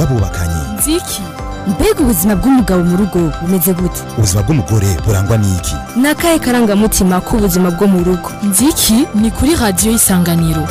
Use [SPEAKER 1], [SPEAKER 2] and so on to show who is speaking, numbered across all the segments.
[SPEAKER 1] bw'abubakanye
[SPEAKER 2] nziki mbega ubuzima bw'umugabo mu rugo bumeze gute
[SPEAKER 1] ubuzima bw'umugore burangwa n'iki
[SPEAKER 2] ni akahe karangamutima k'ubuzima bwo mu rugo
[SPEAKER 3] nziki ni kuri radiyo y'isanganiro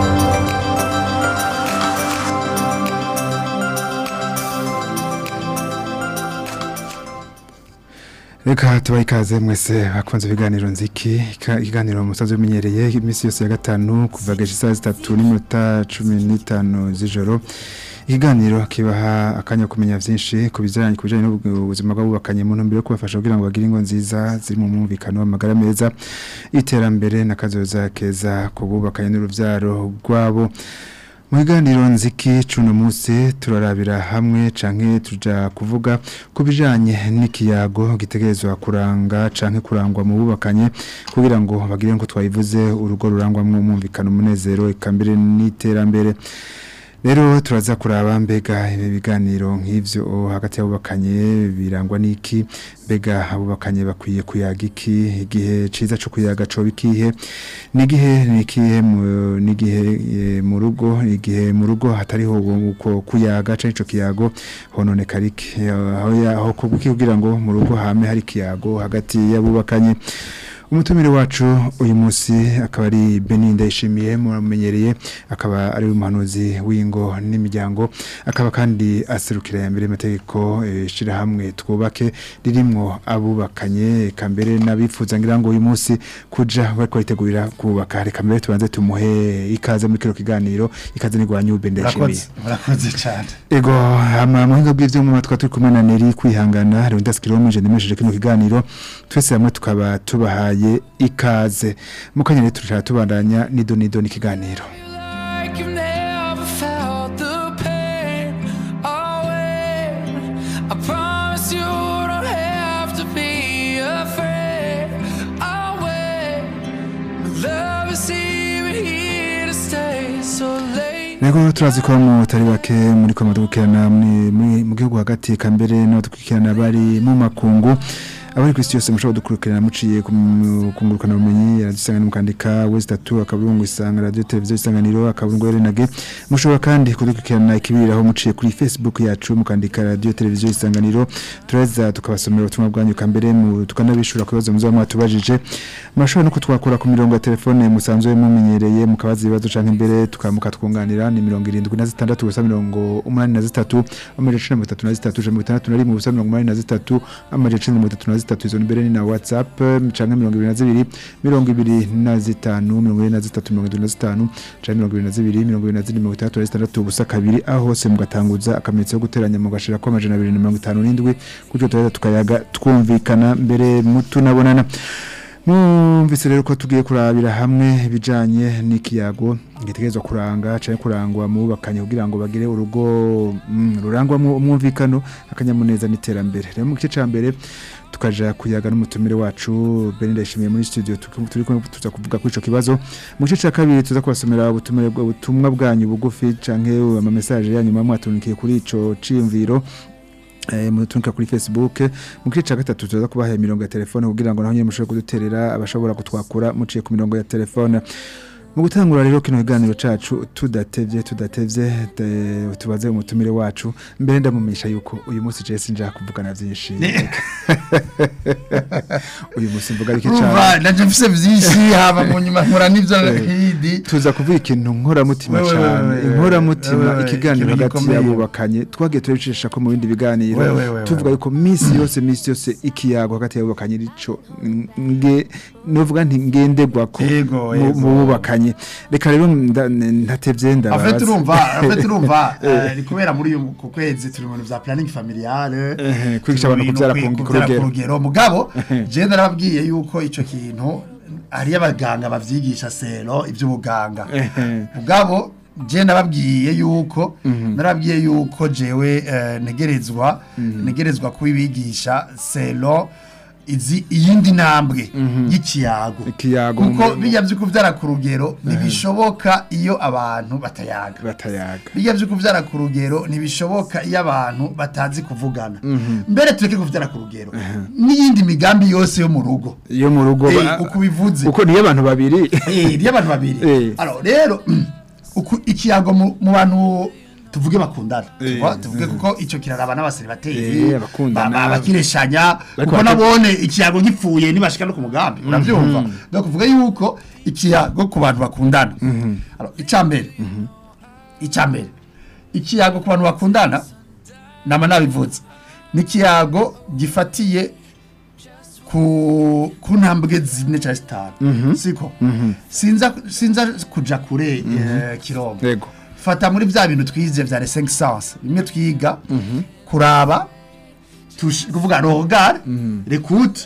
[SPEAKER 4] reka tubahe ikaze mwese bakunze ibiganiro nziki Ika- ikiganiro musanzwe bimenyereye iminsi yose ya gatanu kuva geje isaha zitatu n'iminota cumi n'itanu z'ijoro ikiganiro kibaha akanya ko kumenya byinshi ku bijyanye ku bijyanye n'ubuzima bw'abubakanye mu ntumbero yo kubafasha kugira ngo bagire ingo nziza ziri mu mwumvikano amagara meza iterambere n'akazoza keza ku bubakanye n'urubyaro rwabo mu biganiro nziki cuno munsi turarabira hamwe canke tuja kuvuga ku bijanye n'ikiyago gitegerezwa kuranga canke kurangwa mu bubakanye kugira ngo bagire ngo twayivuze urugo rurangwamwo umwumvikano umunezero eka mbere n'iterambere rero turaza kuraba mbega ibi biganiro nk'ivyo hagati y'abubakanye birangwa n'iki mbega abubakanye bakwiye kuyaga iki igihe ciza co kuyaga co bikihe n'igihe n'ikihe mu- n'igihe eh, mu rugo igihe mu rugo hatariho uko kuyaga canke ico kiyago hononekara iki aho ya- aho kubuki kugira ngo mu rugo hame hari kiyago hagati y'abubakanye umutumire wacu uyu munsi akaba ari Benin Ndayishimiye muramenyereye akaba ari umuhanuzi w'ingo n'imiryango akaba kandi aserukira ya mbere amategeko ishira hamwe twubake ririmwo abubakanye eka mbere n'abifuza ngira ngo uyu munsi kuja bariko bitegurira kubaka reka mbere tubanze tumuhe ikaze muri kino kiganiro ikaze ni gwanyu Ben Ndayishimiye
[SPEAKER 5] murakoze murakoze cyane
[SPEAKER 4] Ego hama muhinga bw'ivyuma twa turi kumwe na Neri kwihangana rero ndaskiromije ndemesheje kino kiganiro twese hamwe tukaba tubahaye ikaze mukanyere turashaka tubandanya nido nido n'ikiganiro
[SPEAKER 6] like you've never felt the pain. Oh, wait. I promise you don't have to be afraid. Oh, wait. Love is even here to stay. So late.
[SPEAKER 4] Nego turazi ko mutari bake muri ko madukirana mu gihugu hagati kambere no dukurikirana bari mu makungu abari kwisi yose mushobora dukurikirana muciye kungurukana ubumenyi yaradusanga mukandika wese tatu akaburungu isanga radio televiziyo isanganiro akaburungu renage mushobora kandi kudukurikirana ikibiriraho muciye kuri Facebook yacu mukandika radio televiziyo isanganiro tureza tukabasomera ubutumwa bwanyu kambere mu tukanabishura ku bibazo muzaba mwatubajije mashobora no kutwakura ku mirongo ya telefone musanzwe mumenyereye mukabaza ibibazo canke imbere tukamuka twunganira ni mirongo irindwi na zitandatu gusa mirongo umunani na zitatu amajana icenda na mirongo itatu na zitatu ijana na mirongo itandatu na rimwe ubusa mirongo umunani na zitatu amajana icenda na mirongo itatu na zitatu izo mbere ni na whatsapp canke mirongo ibiri na zibiri mirongo ibiri na zitanu mirongo ibiri na zitatu mirongo itatu na zitanu canke mirongo ibiri na zibiri mirongo ibiri na zine mirongo itandatu na zitandatu ubusa kabiri aho hose mugatanguza akamenyetso ko guteranya mugashirako amajana abiri na mirongo itanu n'indwi gutyo turaheza tukayaga twumvikana mbere mutunabonana Mwumvise rero ko tugiye kurabira hamwe ibijanye n'ikiyago gitegerezwa kuranga canke kurangwa mu bubakanye kugira ngo bagire urugo mm, rurangwamwo umwumvikano akanyamuneza n'iterambere rero mu gice ca mbere tukaja kuyaga n'umutumire wacu Benin Ndayishimiye muri studio tuki- turi kumwe tuza kuvuga kuri ico kibazo mu gice ca kabiri tuza kubasomera ubutumire bwa- ubutumwa bwanyu bugufi canke ama message yanyu mwa mwatunikiye kuri ico ciyumviro eh mutunika kuri Facebook mu gice ca gatatu tuza kubaha imirongo ya telefone kugira ngo naho nyine mushobore kuduterera abashobora kutwakura muciye ku mirongo ya telefone mu gutangura rero kino kiganiro cacu tudatevye tudatevye te- tubaze umutumire wacu mbere ndamumisha yuko uyu munsi je sinja kuvugana vyinshi uyu munsi mvuga ariko
[SPEAKER 5] urumva
[SPEAKER 4] cyane
[SPEAKER 5] ndaje mfise vyinshi haba mu nyuma nkora n'ivyo hidi
[SPEAKER 4] tuza kuvuga ikintu nkoramutima
[SPEAKER 5] Wewe,
[SPEAKER 4] cyane
[SPEAKER 5] wewe,
[SPEAKER 4] inkoramutima
[SPEAKER 5] wewe,
[SPEAKER 4] ikiganiro
[SPEAKER 5] ikintu
[SPEAKER 4] hagati
[SPEAKER 5] gikomeye.
[SPEAKER 4] y'abubakanye twagiye turabicisha ko mu bindi biganiro
[SPEAKER 5] Wewe, wewe,
[SPEAKER 4] tuvuga
[SPEAKER 5] wewe.
[SPEAKER 4] yuko minsi yose minsi yose ikiyago hagati y'abubakanye rico nge novuga nti ngenderwako
[SPEAKER 5] Yego,
[SPEAKER 4] mu
[SPEAKER 5] yego.
[SPEAKER 4] mu bubakanye reka rero nda- ntatevye ndababaza
[SPEAKER 5] afete urumva afete urumva eh, ni kubera muri uyu ku kwezi turi mu bintu vya planning familiale
[SPEAKER 4] Ehe, kwigisha abantu
[SPEAKER 5] turi mu
[SPEAKER 4] kuvyara
[SPEAKER 5] bintu
[SPEAKER 4] ku- ku
[SPEAKER 5] kuvyara
[SPEAKER 4] rugero.
[SPEAKER 5] ku rugero mugabo je narababwiye yuko ico kintu ari abaganga bavyigisha sero ivy'ubuganga
[SPEAKER 4] Ehe.
[SPEAKER 5] mugabo je nababwiye yuko narababwiye yuko jewe eh, negerezwa negerezwa kubibigisha sero izi iyindi ntambwe y'ikiyago
[SPEAKER 4] Ikiyago
[SPEAKER 5] kuko
[SPEAKER 4] mu-
[SPEAKER 5] bijya vyo kuvyara ku rugero ntibishoboka iyo abantu batayaga
[SPEAKER 4] batayaga
[SPEAKER 5] bijya vyo kuvyara ku rugero ntibishoboka iyo abantu batazi kuvugana mbere tureke kuvyara ku rugero n'iyindi migambi yose yo mu rugo
[SPEAKER 4] iyo mu rugo
[SPEAKER 5] Eh,
[SPEAKER 4] ba-
[SPEAKER 5] uko ubivuze
[SPEAKER 4] uko niyo abantu babiri
[SPEAKER 5] Eh, ry'abantu babiri
[SPEAKER 4] Eh.
[SPEAKER 5] Alors, rero uku ikiyago mu mu bantu tuvuge bakundana
[SPEAKER 4] Eh,
[SPEAKER 5] tuvuga- tuvuge kuko icyo kiraraba n'abaseribateri
[SPEAKER 4] Eh, abakundana.
[SPEAKER 5] ba- ba- bakireshanya
[SPEAKER 4] Bariko
[SPEAKER 5] kuko
[SPEAKER 4] bate-
[SPEAKER 5] nabone ikiyago gipfuye ntibashika no ku mugambi urabyumva donc kuvuga yuko ikiyago ku bantu bakundana Alors, icya mbere icya mbere ikiyago ku bantu bakundana nama nabivutse ni ikiyago gifatiye ku ku ntambwe zine cyangwa zitanu siko sinza sinza kuja kure eh, kirombo
[SPEAKER 4] Yego.
[SPEAKER 5] fata muri bya bintu twize bya les cinq sens bimwe twiga kuraba touche kuvuga regard l'écoute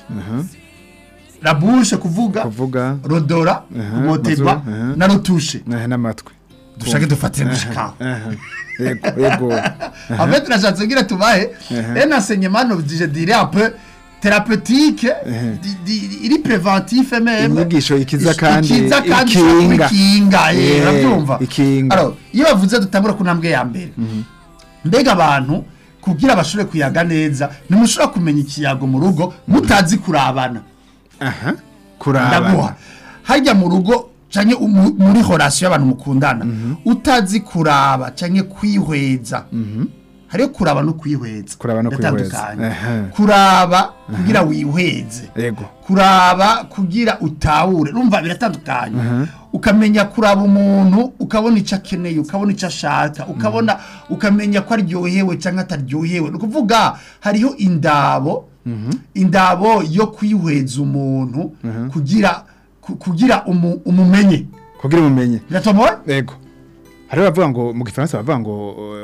[SPEAKER 5] la bouche kuvuga
[SPEAKER 4] kuvuga
[SPEAKER 5] rodora
[SPEAKER 4] Aha,
[SPEAKER 5] kumoteba
[SPEAKER 4] mazuru, aha.
[SPEAKER 5] na rotushe
[SPEAKER 4] eh, n'amatwi
[SPEAKER 5] dushake dufatire gushikaho
[SPEAKER 4] Aha. yego yego
[SPEAKER 5] En fait, nashatse ngira tubahe un enseignement je dirais un peu thérapeutique di- di- iri préventif même
[SPEAKER 4] Inyigisho ikiza
[SPEAKER 5] Ish-
[SPEAKER 4] kandi
[SPEAKER 5] ikiza kandi
[SPEAKER 4] ikinga.
[SPEAKER 5] ikinga eh
[SPEAKER 4] Eh,
[SPEAKER 5] urabyumva
[SPEAKER 4] ikinga.
[SPEAKER 5] alors iyo bavuze dutangura ku ntambwe ya mbere mbega abantu kugira bashobore kuyaga neza ntimushobora kumenya ikiyago mu rugo mutazi kurabana
[SPEAKER 4] aha kuraba
[SPEAKER 5] ndaguha hajya mu rugo canke umu- muri horasiyo y'abantu mukundana utazi kuraba canke kwihweza hariyo kuraba no kwihweza
[SPEAKER 4] Kuraba no kwihweza.
[SPEAKER 5] Biratandukanye.
[SPEAKER 4] Ehe.
[SPEAKER 5] kuraba kugira wihweze
[SPEAKER 4] yego
[SPEAKER 5] kuraba kugira utahure urumva biratandukanye ukamenya kuraba umuntu ukabona icyo akeneye ukabona icyo ashaka ukabona ukamenya ko aryohewe cyangwa ataryohewe ni ukuvuga hariho indabo indabo yo kwihweza umuntu kugira ku- kugira umu- umumenye
[SPEAKER 4] kugira umenye
[SPEAKER 5] biratomoye
[SPEAKER 4] yego hari bavuga ngo mu gifaransa bavuga ngo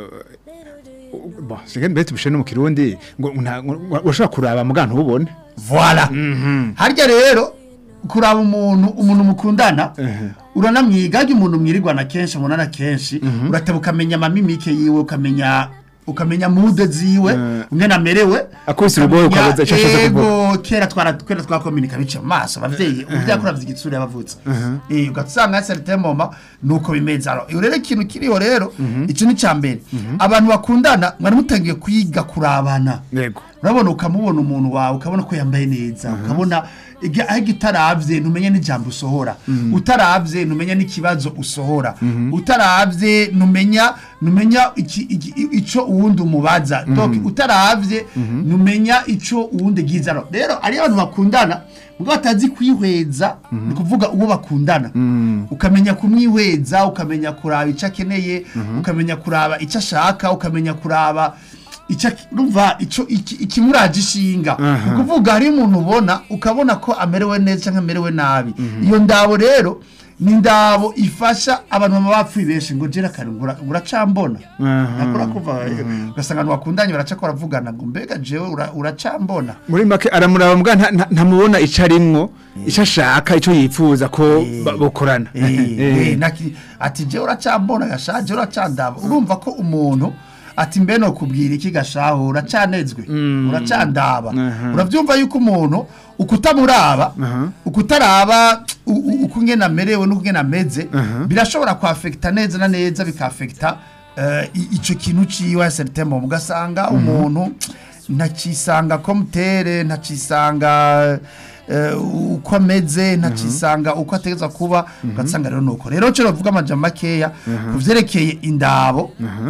[SPEAKER 4] uh, bon c'est mbere tubishe no mu kirundi ngo nta- ngo- urashobora kuraba muga ntubone
[SPEAKER 5] voila harya rero kuraba umuntu umuntu mukundana uranamwiga harya umuntu mwirirwana kenshi mubonana kenshi urateba ukamenya amamimike yiwe ukamenya ukamenya mude ziwe
[SPEAKER 4] Eh.
[SPEAKER 5] umwe amerewe
[SPEAKER 4] Akubise urugohe
[SPEAKER 5] ukamenya,
[SPEAKER 4] ukabaza icyo ashaka
[SPEAKER 5] yego kera twara kera twakominika bica mu maso abavyeyi umuvyeyi akuravye igitsura yabavutse eh ugasanga ya certain moment nuko bimeze aro iyo rero ikintu kiriho rero ico ni cambere abantu bakundana mwari mutangiye kwiga kurabana
[SPEAKER 4] yego
[SPEAKER 5] urabona ukamubona umuntu wawe ukabona ko yambaye neza ukabona igi- aho utaravye ntumenye n'ijambo usohora utaravye ntumenya n'ikibazo usohora utaravye ntumenya ntumenya iki- iki- ico uwundi umubaza donc utaravye ntumenya ico uwundi gizano rero ari abantu bakundana mugabo batazi kwihweza ni kuvuga uwo bakundana ukamenya kumwihweza ukamenya kuraba icyo akeneye ukamenya kuraba icyo ashaka ukamenya kuraba icyo urumva icyo iki- ikimuraje ishinga ni ukuvuga hari umuntu ubona ukabona ko amerewe neza cyangwa amerewe nabi iyo ndabo rero ni indabo ifasha abantu baba bapfuye benshi ngo jera kare ngo ura- ngo uracambona nakora kuva ugasanga abantu bakundanye baraca ko baravugana ngo mbega jewe ura- uracambona
[SPEAKER 4] muri make aramuraba muga nta- nta- ntamubona ico arimwo ico ashaka ico yifuza ko ba- bokorana
[SPEAKER 5] Eh,
[SPEAKER 4] Eh.
[SPEAKER 5] eh, naki- ati je uracambona gashaje uracandaba urumva ko umuntu ati mbe no kubwira iki gashaho uracanezwe uracandaba uravyumva yuko umuntu ukutamuraba ukutaraba u- u- uko ngena amerewe n'uko ngena ameze birashobora kwafekita neza na neza bikafekita eh, i- ico kintu ciwe certain moment ugasanga umuntu ntacisanga komutere ntacisanga eh, uko ameze ntacisanga uko ategeza kuba ugasanga rero nuko rero cyo bavuga amajambo makeya ku vyerekeye indabo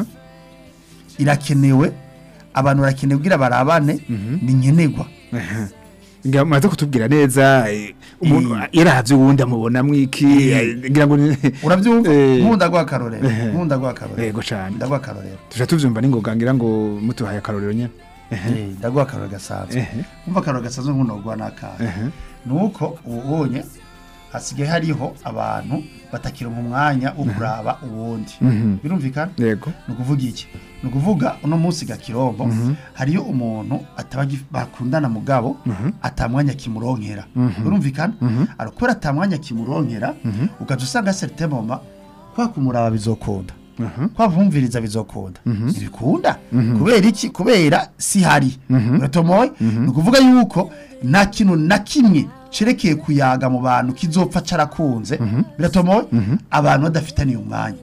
[SPEAKER 5] irakenewe abantu barakenewe kugira barabane ni nkenerwa
[SPEAKER 4] ngira maze kutubwira neza eh, umuntu yaravye uwundi amubona mwiki eh, ngira ngo ni-
[SPEAKER 5] urabyumva
[SPEAKER 4] Eh.
[SPEAKER 5] nkunda guha akarorero
[SPEAKER 4] Eh.
[SPEAKER 5] nkunda guha akarorero
[SPEAKER 4] yego cane
[SPEAKER 5] ndaguha akarorero
[SPEAKER 4] tuja tuvyumva ningoga ngira ngo mutuhaye akarorero nyene
[SPEAKER 5] Eh, ndaguha akarorero gasanzwe
[SPEAKER 4] Ehe.
[SPEAKER 5] umva akarorero gasanzwe nk'uno guha n'akahe
[SPEAKER 4] Ehe.
[SPEAKER 5] nuko ubonye hasigaye hariho abantu batakira mu mwanya wo kuraba uwundi birumvikana
[SPEAKER 4] yego
[SPEAKER 5] ni ukuvuga iki ni ukuvuga uno munsi gakirombo hariyo umuntu ataba agi- bakundana mugabo atamwanya kimuronkera birumvikana arakora atamwanya kimuronkera ugaca usanga certain moment kwa kumuraba bizokunda kwa kumviriza bizokunda ntibikunda kubera iki kubera si hari uratomoye ni ukuvuga yuko nta kintu na kimwe cerekeye kuyaga mu bantu kizopfa carakunze biratomoye abantu badafitaniye umwanya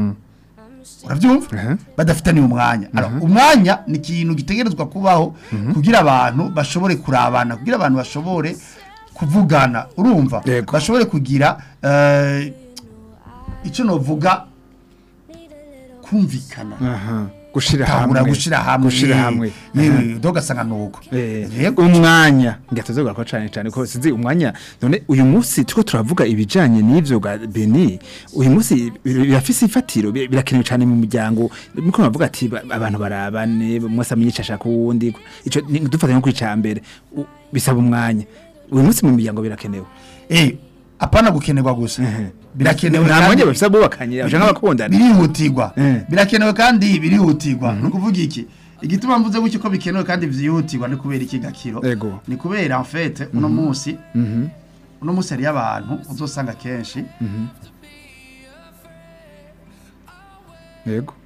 [SPEAKER 5] urabyumva badafitaniye umwanya Alors, umwanya ni ikintu gitegerezwa kubaho kugira abantu bashobore kurabana kugira abantu bashobore kuvugana urumva
[SPEAKER 4] Yego.
[SPEAKER 5] bashobore kugira eh, icyo novuga kumvikana
[SPEAKER 4] aha gushira
[SPEAKER 5] tahura
[SPEAKER 4] hamwe
[SPEAKER 5] gushira hamwe
[SPEAKER 4] gushira hamwe
[SPEAKER 5] yewe dogasanga nuko
[SPEAKER 4] Eh,
[SPEAKER 5] yego
[SPEAKER 4] umwanya ngatuzogura ko cyane cyane ko sinzi umwanya none uyu munsi tuko turavuga ibijanye n'ivyo ga Beni uyu munsi bir- birafise ifatiro bir- birakenewe cyane mu muryango niko navuga ati ba- abantu barabane mwese amenyesha ku wundi ico ni- dufata nko kwica mbere u- bisaba umwanya uyu munsi mu miryango birakenewe
[SPEAKER 5] eh apana gukenerwa gusa birakenewe
[SPEAKER 4] nta
[SPEAKER 5] kandi-
[SPEAKER 4] mwanya bafise abubakanye abashaka abakundana
[SPEAKER 5] birihutirwa
[SPEAKER 4] Eh.
[SPEAKER 5] birakenewe kandi birihutirwa ni ukuvuga iki igituma mvuze gutyo ko bikenewe kandi byihutirwa ni kubera iki gakiro
[SPEAKER 4] Ego.
[SPEAKER 5] ni kubera en fait uno munsi uno munsi hariyo abantu uzosanga kenshi
[SPEAKER 4] yego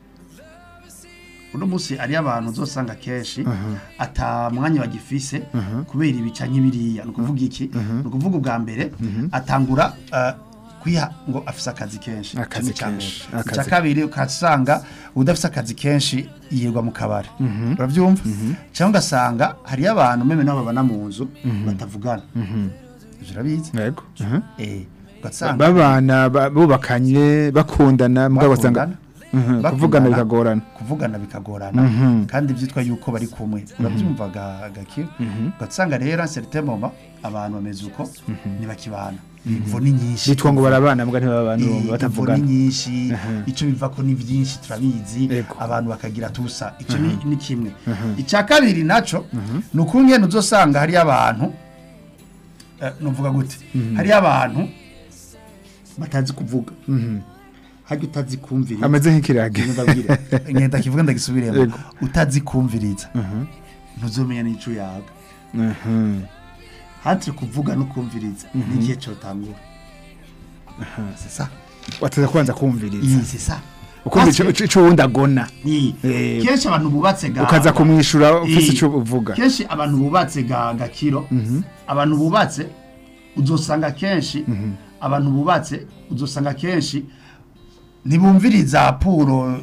[SPEAKER 5] uno munsi hariyo abantu uzosanga kenshi ata mwanya bagifise kubera ibica nk'ibiriya ni ukuvuga iki ni ukuvuga ubwa mbere atangura eh, kwiha ngo afise akazi kenshi
[SPEAKER 4] Akazi
[SPEAKER 5] Kimwe ca mbere.
[SPEAKER 4] kenshi,
[SPEAKER 5] icya
[SPEAKER 4] akazi
[SPEAKER 5] kabiri ukasanga udafise akazi kenshi yirirwa mu kabari urabyumva cyangwa ugasanga hariyo abantu meme nabo babana mu nzu batavugana Ivyo urabizi
[SPEAKER 4] yego aha.
[SPEAKER 5] eh ugasanga
[SPEAKER 4] babana ba- bubakanye bakundana mugabo basanga
[SPEAKER 5] bakundana,
[SPEAKER 4] Mhm,
[SPEAKER 5] bakundana,
[SPEAKER 4] kuvugana bikagorana
[SPEAKER 5] kuvugana bikagorana kandi byitwa yuko bari kumwe urabyumvaga gakira ugasanga rero certain moment abantu bameze uko ntibakibana imvo ni nyinshi
[SPEAKER 4] bitwa ngo barabana mbwa ntibabana
[SPEAKER 5] Eh, imvo ni
[SPEAKER 4] batavugana
[SPEAKER 5] nyinshi icyo biva ko ni byinshi turabizi
[SPEAKER 4] Yego.
[SPEAKER 5] abantu bakagira tusa icyo ni ni kimwe icya kabiri naco ni ukungene uzosanga hariyo abantu eh, nuvuga gute hariyo abantu batazi kuvuga hajya utazi kumvira
[SPEAKER 4] ameze nk'ikirage
[SPEAKER 5] ndabwira ngenda kivuga ndagisubiremo
[SPEAKER 4] Yego.
[SPEAKER 5] utazi kumviriza ntuzomenya n'ico yaga
[SPEAKER 4] Mhm.
[SPEAKER 5] hatire kuvuga no kumviriza n'igihe cyotangura c'est ça
[SPEAKER 4] wateza kubanza kumviriza
[SPEAKER 5] iyi c'est ça
[SPEAKER 4] ukumva
[SPEAKER 5] Parce
[SPEAKER 4] ico- ico wundi agona
[SPEAKER 5] Iyi.
[SPEAKER 4] Eh.
[SPEAKER 5] kenshi abantu bubatse ga
[SPEAKER 4] ukaza kumwishura ufise
[SPEAKER 5] Iyi.
[SPEAKER 4] ico uvuga
[SPEAKER 5] kenshi abantu bubatse ga gakiro abantu bubatse uzosanga kenshi abantu bubatse uzosanga kenshi ntibumviriza puro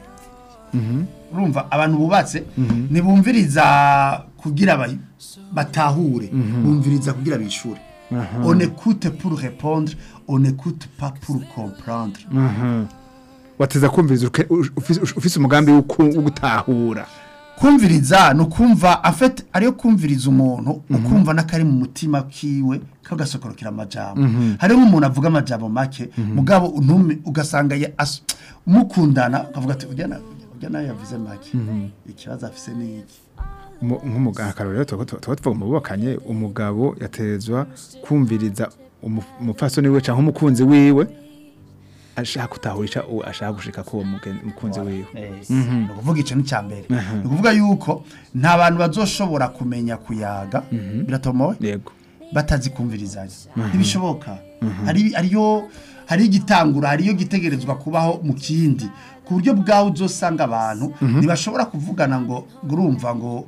[SPEAKER 5] urumva abantu bubatse ntibumviriza kugira ba- batahure bumviriza kugira bishure on écoute pour répondre on écoute pas pour comprendre
[SPEAKER 4] wateza kumviriza uke- u- ufise ufise umugambi wo ku- wo gutahura
[SPEAKER 5] kumviriza ni ukumva afite ariyo kumviriza umuntu ukumva n'akari mu mutima kiwe kagasokorokera amajambo hariho nk'umuntu avuga amajambo make mugabo ntume ugasanga ya- as- mukundana ukavuga ati ujya na- ujya nawe yavuze make ikibazo afise ni iki
[SPEAKER 4] Umu- nk'umugabo akarorero tuba tuba tuvuga mu bubakanye umugabo yatezwa kumviriza umu- umupfasoni wiwe cyangwa umukunzi wiwe ashaka kutahurisha uwo ashaka gushika ko uwo mugen- mukunzi wiwe
[SPEAKER 5] ni ukuvuga icyo ni icya mbere ni ukuvuga yuko nta bantu bazoshobora kumenya kuyaga biratomowe
[SPEAKER 4] yego
[SPEAKER 5] batazi kumvirizanya ntibishoboka hari ariyo hari igitangura hariyo gitegerezwa kubaho mu kindi ku buryo bwawe uzosanga abantu ntibashobora kuvugana ngo ngo urumva ngo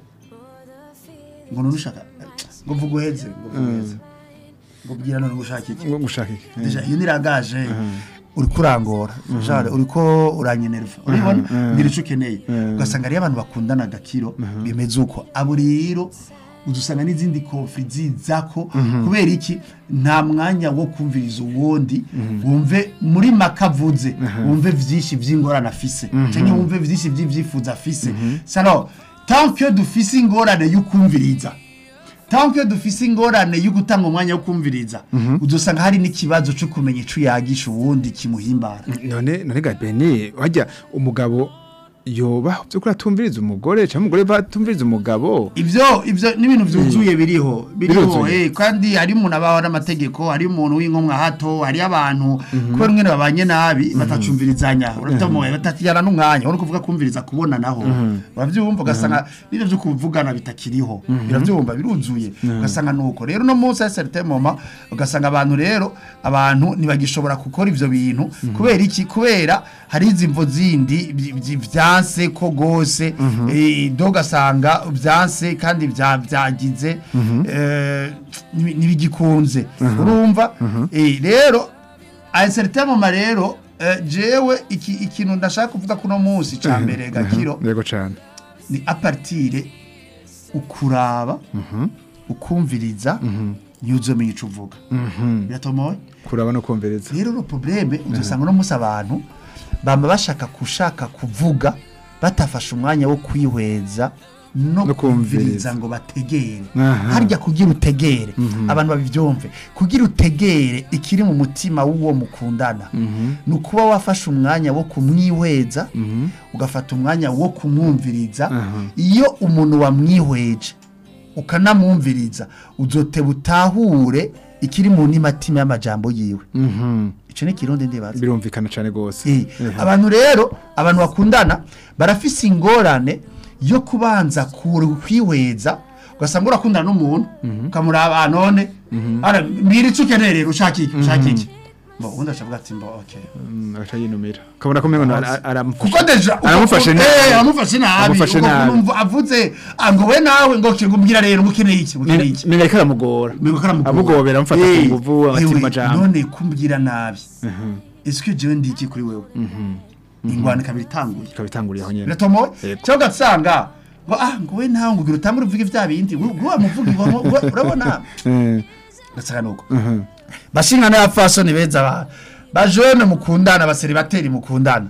[SPEAKER 5] ngo nurushaka ngo vuga uheze ngo vuga uheze ngo bwira none gushaka iki
[SPEAKER 4] ngo gushaka iki
[SPEAKER 5] Deja, iyo niragaje uri kurangora jare uri ko uranyenerva uribona ngira icyo ukeneye ugasanga ariyo abantu bakundana agakiro bimeze uko abo rero udusanga n'izindi kofi zizako kubera iki nta mwanya wo kumviriza uwundi wumve muri maka avuze wumve byinshi by'ingorane afise cyangwa wumve byinshi by'ibyifuzo afise sano tant que dufise ingorane y'ukumviriza tant que dufise ingorane yo gutanga umwanya wo kumviriza udusanga hari n'ikibazo cyo kumenya ico yagisha uwundi kimuhimbara
[SPEAKER 4] none none ga Beni wajya umugabo yoba byukuri atumviriza umugore cyangwa umugore batumviriza umugabo
[SPEAKER 5] ivyo ivyo n'ibintu vyuzuye biriho biriho
[SPEAKER 4] Biruzuye.
[SPEAKER 5] eh kandi hari umuntu abaho n'amategeko hari umuntu w'inkomwa hato hari abantu kubera umwe babanye nabi batacumvirizanya uratamoye batatiyana n'umwanya uri kuvuga kumviriza kubona naho uravyumva ugasanga n'ivyo vyo kuvugana bitakiriho biravyumva biruzuye ugasanga nuko rero no munsi ya certain moment ugasanga abantu rero abantu ntibagishobora gukora ivyo bintu kubera iki kubera hari izimvo zindi vy- vy- vyanse ko gose eh, do ugasanga vyanse kandi vya- vyagize eh, nibi- nibigikunze urumva Eh, rero a certain moment rero eh, jewe iki ikintu ndashaka kuvuga kuno munsi ca mbere gakiro
[SPEAKER 4] yego cyane
[SPEAKER 5] ni apartire ukuraba ukumviriza niyo uzomenya ico uvuga biratomoye
[SPEAKER 4] kuraba no kumviriza
[SPEAKER 5] rero ro probleme uzosanga no musi abantu bama bashaka kushaka kuvuga batafashe umwanya wo kwihweza no
[SPEAKER 4] No kumviriza.
[SPEAKER 5] kumviriza ngo bategere
[SPEAKER 4] Aha.
[SPEAKER 5] harya kugira utegere abantu babivyumve kugira utegere ikiri mu mutima w'uwo mukundana ni ukuba wafashe umwanya wo kumwihweza ugafata umwanya wo kumwumviriza iyo umuntu wamwihweje ukanamwumviriza uzoteba utahure ikiri mu ntimatima y'amajambo yiwe icyo ni ikirundi ndibaza
[SPEAKER 4] birumvikana cyane rwose
[SPEAKER 5] Eh, abantu rero abantu bakundana barafise ingorane yo kubanza ku- kwihweza ugasanga urakundana n'umuntu ukamuraba none ara mbwira icyo ukeneye rero ushaka iki ushaka iki mbo ubundi ashavuga ati mbo okay
[SPEAKER 4] Mm, agaca yinumira kabona ko umengo ara- aramufasha
[SPEAKER 5] kuko deja uko-
[SPEAKER 4] aramufashe
[SPEAKER 5] uko-
[SPEAKER 4] nabi.
[SPEAKER 5] eh, aramufashe nabi
[SPEAKER 4] Amufashe
[SPEAKER 5] uko
[SPEAKER 4] nabi.
[SPEAKER 5] kumva avuze ah, ngo we nawe ngo ngo mbwira rero ngo ukeneye iki ngo ukeneye iki
[SPEAKER 4] menga ariko aramugora
[SPEAKER 5] Mbega ko aramugora.
[SPEAKER 4] amugobera amufata
[SPEAKER 5] Eh,
[SPEAKER 4] ku nguvu agatira
[SPEAKER 5] ewe,
[SPEAKER 4] amajambo
[SPEAKER 5] none kumbwira nabi ese ko jewe ndi iki kuri wewe ingwano ikaba itanguye
[SPEAKER 4] ikaba itanguriye aho nyene
[SPEAKER 5] biratomowe
[SPEAKER 4] Yego.
[SPEAKER 5] cyangwa ugasanga ngo ah ngo we nawe ngo ugira utangure uvuge vya bindi ngo wamuvuga ngo ngo- urabona
[SPEAKER 4] Eh,
[SPEAKER 5] ugasanga nuko bashingana y'abafasoni beza ba bajone mukundana baseribateri mukundana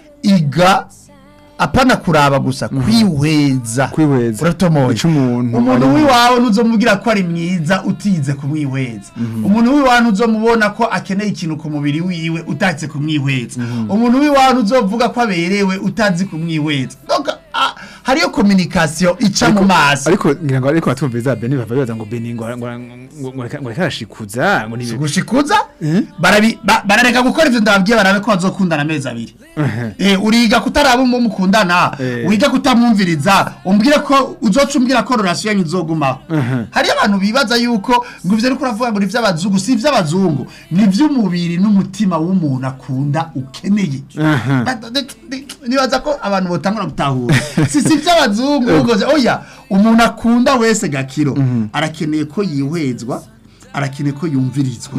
[SPEAKER 5] iga apana kuraba gusa kwihweza
[SPEAKER 4] Kwihweza.
[SPEAKER 5] uratomoye
[SPEAKER 4] Ico umuntu
[SPEAKER 5] umuntu
[SPEAKER 4] ari-
[SPEAKER 5] w'iwawe ntuzomubwira ko ari mwiza utize kumwihweza umuntu w'iwawe ntuzomubona ko akeneye ikintu ku mubiri wiwe utazi kumwihweza umuntu w'iwawe ntuzovuga ko aberewe utazi kumwihweza Donc, ah, hariyo communication ica mu maso
[SPEAKER 4] ariko ngira ngo ariko batumviriza Beni bava bibaza ngo Beni ngo ngo ngo ngo reka- ngo reka arashikuza ngo ni
[SPEAKER 5] gushikuza barabi ba- barareka gukora ivyo ndababwiye barabe ko bazokundana amezi abiri eh uriga kutaraba umu mukundana
[SPEAKER 4] Eh.
[SPEAKER 5] wiga kutamwumviriza umbwire ko uzoca umbwira ko relation yanyu izogumaho hari abantu bibaza yuko ngo ivyo ariko uravuga ngo ni ivy'abazungu si ivy'abazungu ni ivy'umubiri n'umutima w'umuntu akunda ukeneye
[SPEAKER 4] Aha.
[SPEAKER 5] Ba- de- de- nibaza ko abantu botangura gutahura si si ivy'abazungu ugoze oya umuntu akunda wese gakiro arakeneye ko yihwezwa arakeneye ko yumvirizwa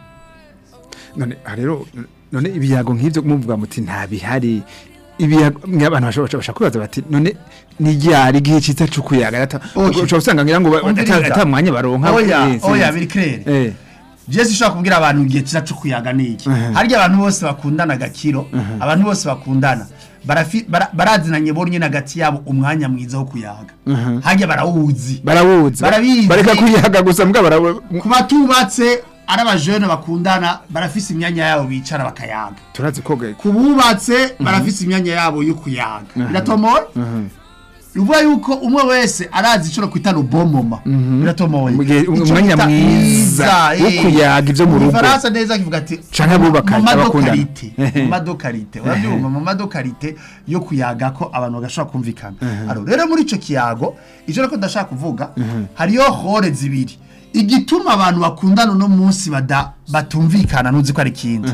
[SPEAKER 4] none aha rero none ibiyago nk'ibyo muvuga muti nta bihari ibiyago abantu bashobora bashobora kwibaza bati none ni ryari igihe cyiza cyo kuyaga ata
[SPEAKER 5] Okay.
[SPEAKER 4] ushobora usanga ngira ngo ba-
[SPEAKER 5] Umviriza.
[SPEAKER 4] ata ata mwanya baronka
[SPEAKER 5] oya
[SPEAKER 4] Eh,
[SPEAKER 5] oya
[SPEAKER 4] sinzi.
[SPEAKER 5] biri clair
[SPEAKER 4] eh
[SPEAKER 5] Jesse ushobora kubwira abantu igihe cyiza cyo kuyaga niki harya abantu bose bakundana gakiro abantu bose bakundana barafi- bara- barazinanye bonye hagati yabo umwanya mwiza wo kuyaga harya barawuzi
[SPEAKER 4] barawuzi
[SPEAKER 5] Barabizi.
[SPEAKER 4] bareka kuyaga gusa mbwa barawe
[SPEAKER 5] ku batubatse ari abajene bakundana barafise imyanya yabo bicara bakayaga
[SPEAKER 4] turazi koga
[SPEAKER 5] ku bubatse barafise imyanya yabo yo kuyaga biratomoye uvuga yuko umwe wese arazi icyo kwita rubomoma biratomoye
[SPEAKER 4] Mu gihe-
[SPEAKER 5] Ico
[SPEAKER 4] umwanya
[SPEAKER 5] bita
[SPEAKER 4] mwiza wo
[SPEAKER 5] eh.
[SPEAKER 4] kuyaga ivyo mu
[SPEAKER 5] Mu
[SPEAKER 4] rugo.
[SPEAKER 5] Gifaransa neza kivuga ati
[SPEAKER 4] Canke abubakanye,
[SPEAKER 5] mu
[SPEAKER 4] abakundana.
[SPEAKER 5] madokarite mu madokarite urabyumva mu madokarite yo kuyaga ko abantu bagashobora kumvikana Aro, rero muri ico kiyago ivyo reko ndashaka kuvuga hariyo hore zibiri igituma abantu bakundana uno munsi bada batumvikana nuzi ko ari ikindi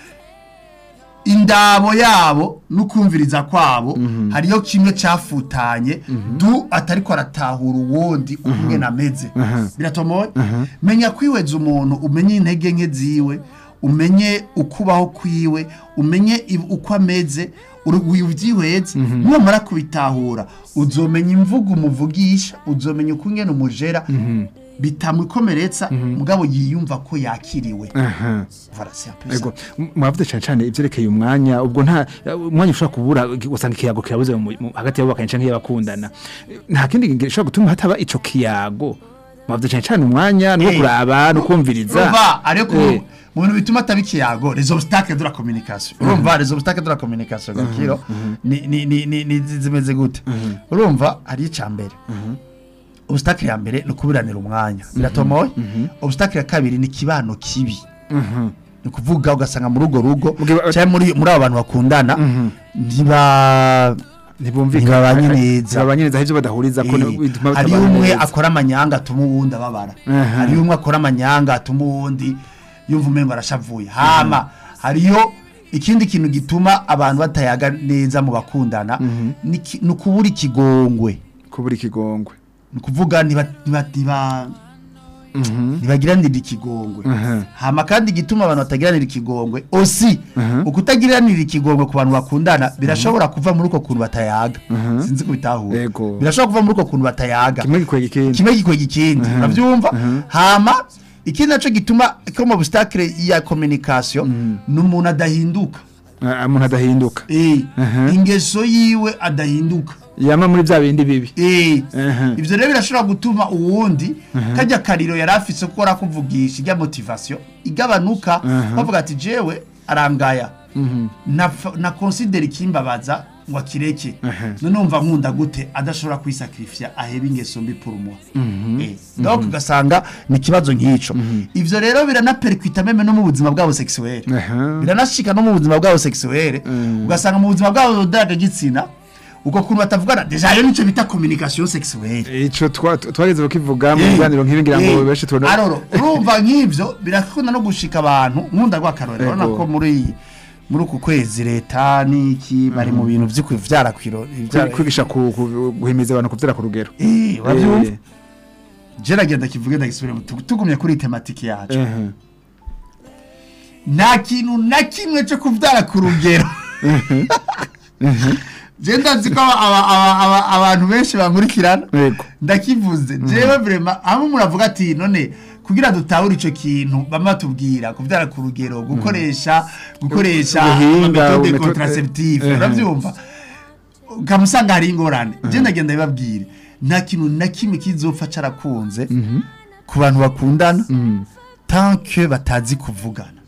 [SPEAKER 5] indabo yabo n'ukumviriza kwabo hariyo kimwe cyafutanye du atariko aratahura uwundi umwe nameze biratomoye menya kwihweza umuntu umenye intege nke ziwe umenye ukubaho kwiwe umenye ib- uko ameze uri- ubyihweze numara kubitahura uzomenya imvugo umuvugisha uzomenya uko ingene umujera bitamwikomeretsa mugabo yiyumva ko yakiriwe
[SPEAKER 4] aha
[SPEAKER 5] Voilà, c'est un peu ça.
[SPEAKER 4] ego m- mwavuze cyane cyane ivyerekeye umwanya ubwo nta umwanya ushobora kubura usanga ikiyago kirabuze mu- mu- hagati y'abubakanye canke y'abakundana nta kindi gishobora gutuma hataba ico kiyago mwavuze cyane cyane umwanya no
[SPEAKER 5] Eh,
[SPEAKER 4] kuraba no kumviriza
[SPEAKER 5] urumva ariko
[SPEAKER 4] Eh.
[SPEAKER 5] mu bintu bituma ataba ikiyago les obstacles de la communication urumva les obstacles de la communication gakiro ni ni ni ni ni zi- zimeze gute urumva hari icambere obstacle ya mbere ni ukubiranira umwanya biratomoye obstacle ya kabiri ni kibano kibi ni kuvuga ugasanga muri urwo rugo
[SPEAKER 4] Mugihe-
[SPEAKER 5] cyangwa muri muri abo bantu bakundana ntiba ntibabanye neza
[SPEAKER 4] ntibabanye neza ivyo badahuriza ko
[SPEAKER 5] Eh,
[SPEAKER 4] bituma
[SPEAKER 5] hari
[SPEAKER 4] batabana
[SPEAKER 5] umwe
[SPEAKER 4] neza.
[SPEAKER 5] akora amanyanga atuma uwundi ababara
[SPEAKER 4] Aha.
[SPEAKER 5] hari umwe akora amanyanga atuma uwundi yumva umengo arashavuye hama hariyo ikindi kintu gituma abantu batayaga neza mu bakundana ni ki- ni ukubura ikigongwe
[SPEAKER 4] kubura ikigongwe
[SPEAKER 5] ni ukuvuga ntiba- ntiba- ntiba- ntibagiranira ikigongwe
[SPEAKER 4] Aha.
[SPEAKER 5] hama kandi igituma abantu batagiranira ikigongwe osi ukutagiranira ikigongwe ku bantu bakundana birashobora kuva muri uko kuntu batayaga sinzi kubitahura
[SPEAKER 4] Yego.
[SPEAKER 5] birashobora kuva muri uko kuntu batayaga
[SPEAKER 4] kimwe gikwega ikindi
[SPEAKER 5] kimwe gikwega ikindi urabyumva hama ikindi naco gituma ko mu obstacle ya communication ni umuntu adahinduka
[SPEAKER 4] Ah, umuntu adahinduka
[SPEAKER 5] Eh,
[SPEAKER 4] Aha.
[SPEAKER 5] ingeso yiwe adahinduka
[SPEAKER 4] yama muri bya bindi bibi
[SPEAKER 5] Eh,
[SPEAKER 4] Aha.
[SPEAKER 5] ivyo rero birashobora gutuma uwundi kajya kariro yari afise ko arakuvugisha ijya motivation igabanuka bavuga ati jewe arangaya na na consider ikimbabaza ngo akireke none umva nkunda gute adashobora kwisakrifya aheba ingeso mbi pour moi eh donc ugasanga ni kibazo nk'ico ivyo rero biranaperkwita meme no mu buzima bwabo sexuel
[SPEAKER 4] Aha.
[SPEAKER 5] biranashika no mu buzima bwabo sexuel ugasanga mu buzima bwabo ndagagitsina uko kuntu batavugana deja rero nico bita communication sexuelle
[SPEAKER 4] ico twa- twageze bakivuga mu biganiro nk'ibi ngira ngo benshi tubona
[SPEAKER 5] aroro urumva nk'ivyo birakunda no gushika abantu nkunda rw'akarorero urabona
[SPEAKER 4] Ego.
[SPEAKER 5] ko muri muri uku kwezi leta n'iki bari mu bintu vyo kuvyara kwiro
[SPEAKER 4] Kwi- kwigisha ku- ku- guhimiza abantu kuvyara ku rugero
[SPEAKER 5] eh uravyumva
[SPEAKER 4] Eh,
[SPEAKER 5] je nagenda kivuge ndagisubire tugumye kuri tematike yacu
[SPEAKER 4] eh,
[SPEAKER 5] nta kintu na kimwe cyo kuvyara ku rugero je ndazi ko aba- aba- aba- abantu benshi bankurikirana
[SPEAKER 4] Yego.
[SPEAKER 5] ndakivuze jewe vrema hamwe muravuga ati none kugira dutahure ico kintu bama batubwira kuvyara ku rugero gukoresha gukoresha
[SPEAKER 4] Ubuhinga,
[SPEAKER 5] metode
[SPEAKER 4] metode-
[SPEAKER 5] contraceptive
[SPEAKER 4] eh,
[SPEAKER 5] uravyumva ukamusanga hari ingorane je ndagenda bibabwire nta kintu na kimwe kizopfa carakunze ku bantu bakundana tant que batazi kuvugana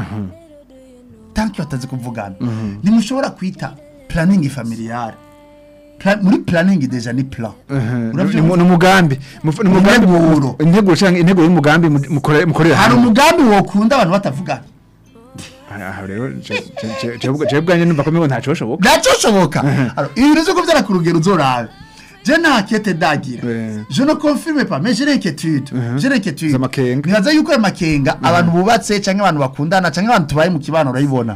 [SPEAKER 5] tant que batazi kuvugana ntimushobora kwita planning familiale Pla- muri planning deja ni plan
[SPEAKER 4] eh,
[SPEAKER 5] Uravyumva?
[SPEAKER 4] ni umugambi Muf- ni umugambi
[SPEAKER 5] Integuro.
[SPEAKER 4] integuro canke intego y'umugambi mu- mukore- mukorera
[SPEAKER 5] hari
[SPEAKER 4] hamwe.
[SPEAKER 5] umugambi wokunda abantu batavugana
[SPEAKER 4] aha rero je- je- je- je- je bwanje numva ko mengo ntaco bishoboka
[SPEAKER 5] ntacoshoboka ibintu vyo kuvyara ku rugero uzorabe je nta kete ndagira
[SPEAKER 4] Eh.
[SPEAKER 5] je ne confirme pas mais j'ai l'inquiétude j'ai l'inquiétude
[SPEAKER 4] Z'amakenga.
[SPEAKER 5] nibaza yuko ayo makenga abantu bubatse canke abantu bakundana canke abantu tubaye mu kibano urayibona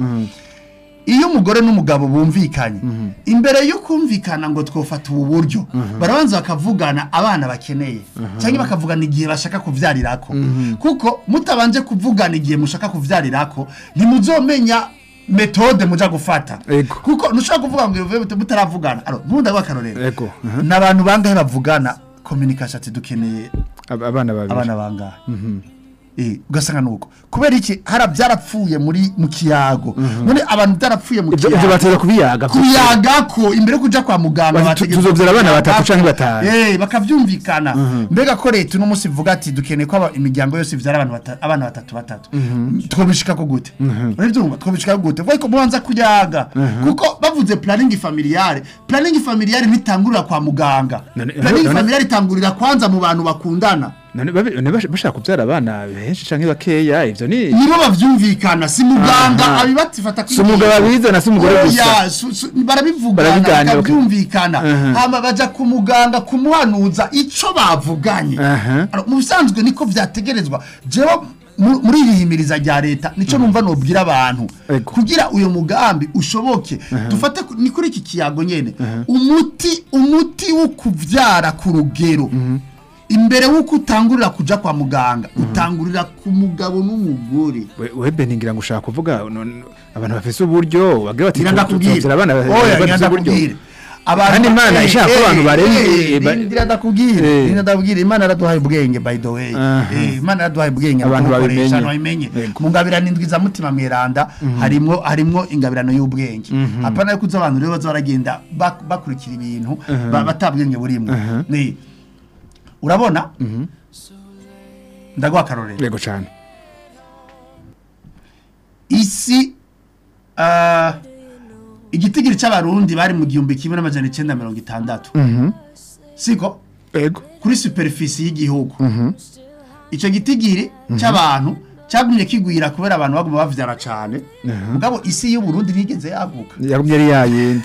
[SPEAKER 5] iyo umugore n'umugabo bumvikanye imbere yo kumvikana ngo twofata ubu buryo barabanza bakavugana abana bakeneye cyangwa bakavugana igihe bashaka kuvyarirako kuko mutabanje kuvugana igihe mushaka kuvyarirako ntimuzomenya metode muja gufata
[SPEAKER 4] Ego.
[SPEAKER 5] kuko ntushobora kuvuga ngo uvuye muta- mutaravugana aro nkunda rw'akarorero
[SPEAKER 4] Ego, aha.
[SPEAKER 5] n'abantu bangahe bavugana communication ati dukeneye
[SPEAKER 4] Ab- abana babiri
[SPEAKER 5] abana bangahe Eh, ugasanga nuko kubera iki hara byarapfuye muri mu kiyago none abantu byarapfuye mu
[SPEAKER 4] ivyo ivyo
[SPEAKER 5] kiyago
[SPEAKER 4] bateza kubiyaga
[SPEAKER 5] kuyaga ko imbere yo kuja kwa muganga
[SPEAKER 4] Bati,
[SPEAKER 5] bategeka
[SPEAKER 4] tuzovyara abana
[SPEAKER 5] kuyaga
[SPEAKER 4] batatu
[SPEAKER 5] ko.
[SPEAKER 4] canke batanu.
[SPEAKER 5] eh bakavyumvikana mbega ko leta uno munsi ivuga ati dukeneye ko aba- imiryango yose ivyara abantu bata- abana batatu batatu twobishika ko gute uravyumva twobishika ko gute ariko mubanza kuyaga kuko bavuze planning familiale planning familiale ntitangurira kwa muganga
[SPEAKER 4] None-
[SPEAKER 5] planning
[SPEAKER 4] none-
[SPEAKER 5] familiale itangurira kwanza mu bantu bakundana
[SPEAKER 4] none babi- none bash- bashaka kuvyara abana benshi canke bakeya ivyo ni
[SPEAKER 5] nibo bavyumvikana si muganga
[SPEAKER 4] Aha.
[SPEAKER 5] abibatifata
[SPEAKER 4] Si umugabo abizana, si umugore gusa.
[SPEAKER 5] Oya, su- su- barabivugana
[SPEAKER 4] Barabiganira,
[SPEAKER 5] bakavyumvikana
[SPEAKER 4] Aha.
[SPEAKER 5] hama baja ku muganga kumuhanuza ico bavuganye
[SPEAKER 4] Aha.
[SPEAKER 5] Alors, mu bisanzwe niko vyategerezwa jewe mu- muri iri himiriza rya leta nico numva nobwira abantu
[SPEAKER 4] Ego.
[SPEAKER 5] kugira uyo mugambi ushoboke dufate ku- ni kuri iki kiyago nyene umuti umuti wo kuvyara ku rugero imbere w'uko utangurira kuja kwa muganga utangurira ku mugabo n'umugore
[SPEAKER 4] We- webe ningira ngo ushaka kuvuga none abantu bafise uburyo bagira bati
[SPEAKER 5] ngira ndakubwire
[SPEAKER 4] tuzovyara abana
[SPEAKER 5] oya ngira
[SPEAKER 4] bafise uburyo
[SPEAKER 5] ndakubwire abantu
[SPEAKER 4] Kandi Imana
[SPEAKER 5] eh,
[SPEAKER 4] ishaka ko
[SPEAKER 5] eh,
[SPEAKER 4] abantu barenze,
[SPEAKER 5] eh,
[SPEAKER 4] eh, ba-
[SPEAKER 5] ngira ndakubwire
[SPEAKER 4] Eh.
[SPEAKER 5] ngira ndakubwire imana yaraduhaye ubwenge by the way
[SPEAKER 4] Aha.
[SPEAKER 5] Eh, imana yaraduhaye ubwenge
[SPEAKER 4] Abantu
[SPEAKER 5] tubukoresha,
[SPEAKER 4] babimenye.
[SPEAKER 5] abantu babimenye
[SPEAKER 4] Yego.
[SPEAKER 5] mu ngabirano indwi za mutima mweranda harimwo harimwo ingabirano y'ubwenge apana yuko uzi abantu rero baza baragenda bak- bakurikira ibintu ba- batabwenge burimwo Ni- urabona ndaguha akarorero
[SPEAKER 4] yego cane
[SPEAKER 5] isi ah, igitigiri c'abarundi bari mu gihumbi kimwe n'amajana icenda mirongo itandatu siko
[SPEAKER 4] yego
[SPEAKER 5] kuri superfisi y'igihugu ico gitigiri c'abantu cagumye kigwira kubera abantu baguma bavyara cane mugabo isi y'uburundi ntigeze yaguka
[SPEAKER 4] yagumye ari yayindi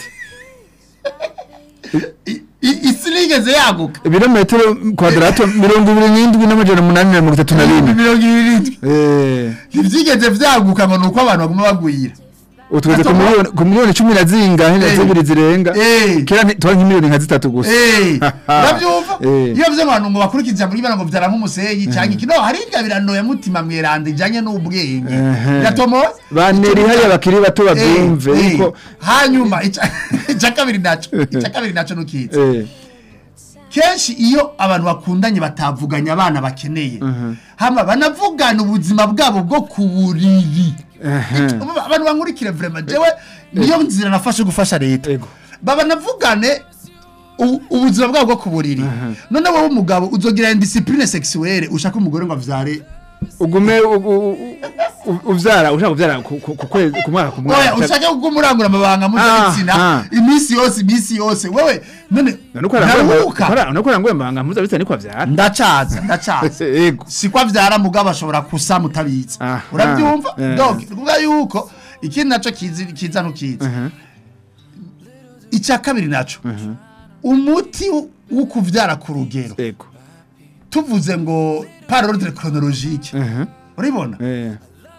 [SPEAKER 5] I- i- isi ntigeze yaguka
[SPEAKER 4] ibirometero kwadrato mirongo ibiri n'indwi n'amajana umunani na mirongo itatu na bine
[SPEAKER 5] mirongo ibiri n'indwi
[SPEAKER 4] Eh,
[SPEAKER 5] ntivyigeze vyaguka ngo nuko abantu baguma bagwira
[SPEAKER 4] utugeze ku
[SPEAKER 5] Gato-
[SPEAKER 4] miliyoni ku miliyoni cumi na zingahe na
[SPEAKER 5] Eh.
[SPEAKER 4] zibiri zirenga
[SPEAKER 5] Eh.
[SPEAKER 4] kera nti- twari nk'imiliyoni nka zitatu gusa
[SPEAKER 5] Eh, uravyumva
[SPEAKER 4] Eh.
[SPEAKER 5] iyo vyo abantu ngo bakurikiza muri bana ngo vyara nk'umusenyi canke iki no hari ingabirano ya mutima mweranda ijanye n'ubwenge
[SPEAKER 4] Ehe.
[SPEAKER 5] gatomoye
[SPEAKER 4] baneri hariya bakiri bato bavyumve
[SPEAKER 5] Eh, eh.
[SPEAKER 4] yuko
[SPEAKER 5] hanyuma ica ica kabiri naco ica kabiri naco nukiza
[SPEAKER 4] eh,
[SPEAKER 5] kenshi iyo abantu bakundanye batavuganye abana bakeneye hama banavugana ubuzima bwabo bwo ku buriri Ubu abantu bankurikire vraiment jewe niyo nzira nafashe gufasha leta
[SPEAKER 4] Ego.
[SPEAKER 5] baba navugane u- ubuzima bwabo bwo ku buriri none wowe umugabo uzogira indiscipline sexuelle ushaka umugore ngo avyare
[SPEAKER 4] ugume u- u- u- uvyara ushaka kuvyara ku ku- ku kwezi ku mwaka ku
[SPEAKER 5] oya
[SPEAKER 4] mwaka
[SPEAKER 5] ushaka kugumurangura amabanga
[SPEAKER 4] Ah,
[SPEAKER 5] mpuzabitsina
[SPEAKER 4] ah.
[SPEAKER 5] iminsi yose iminsi yose wewe none
[SPEAKER 4] nuko
[SPEAKER 5] ntaruhuka
[SPEAKER 4] nuko ranguye mbanga mpuzabitsina niko avyara
[SPEAKER 5] ndacaza ndacaza
[SPEAKER 4] ego
[SPEAKER 5] siko avyara mugabo ashobora kusa mutabitse
[SPEAKER 4] Ah,
[SPEAKER 5] urabyumva
[SPEAKER 4] ah, eh.
[SPEAKER 5] donc kuvuga yuko ikindi naco kizi kiza ntukizi icya kabiri naco umuti wo kuvyara ku rugero
[SPEAKER 4] ego
[SPEAKER 5] tuvuze ngo par ordre chronologique uribona
[SPEAKER 4] eh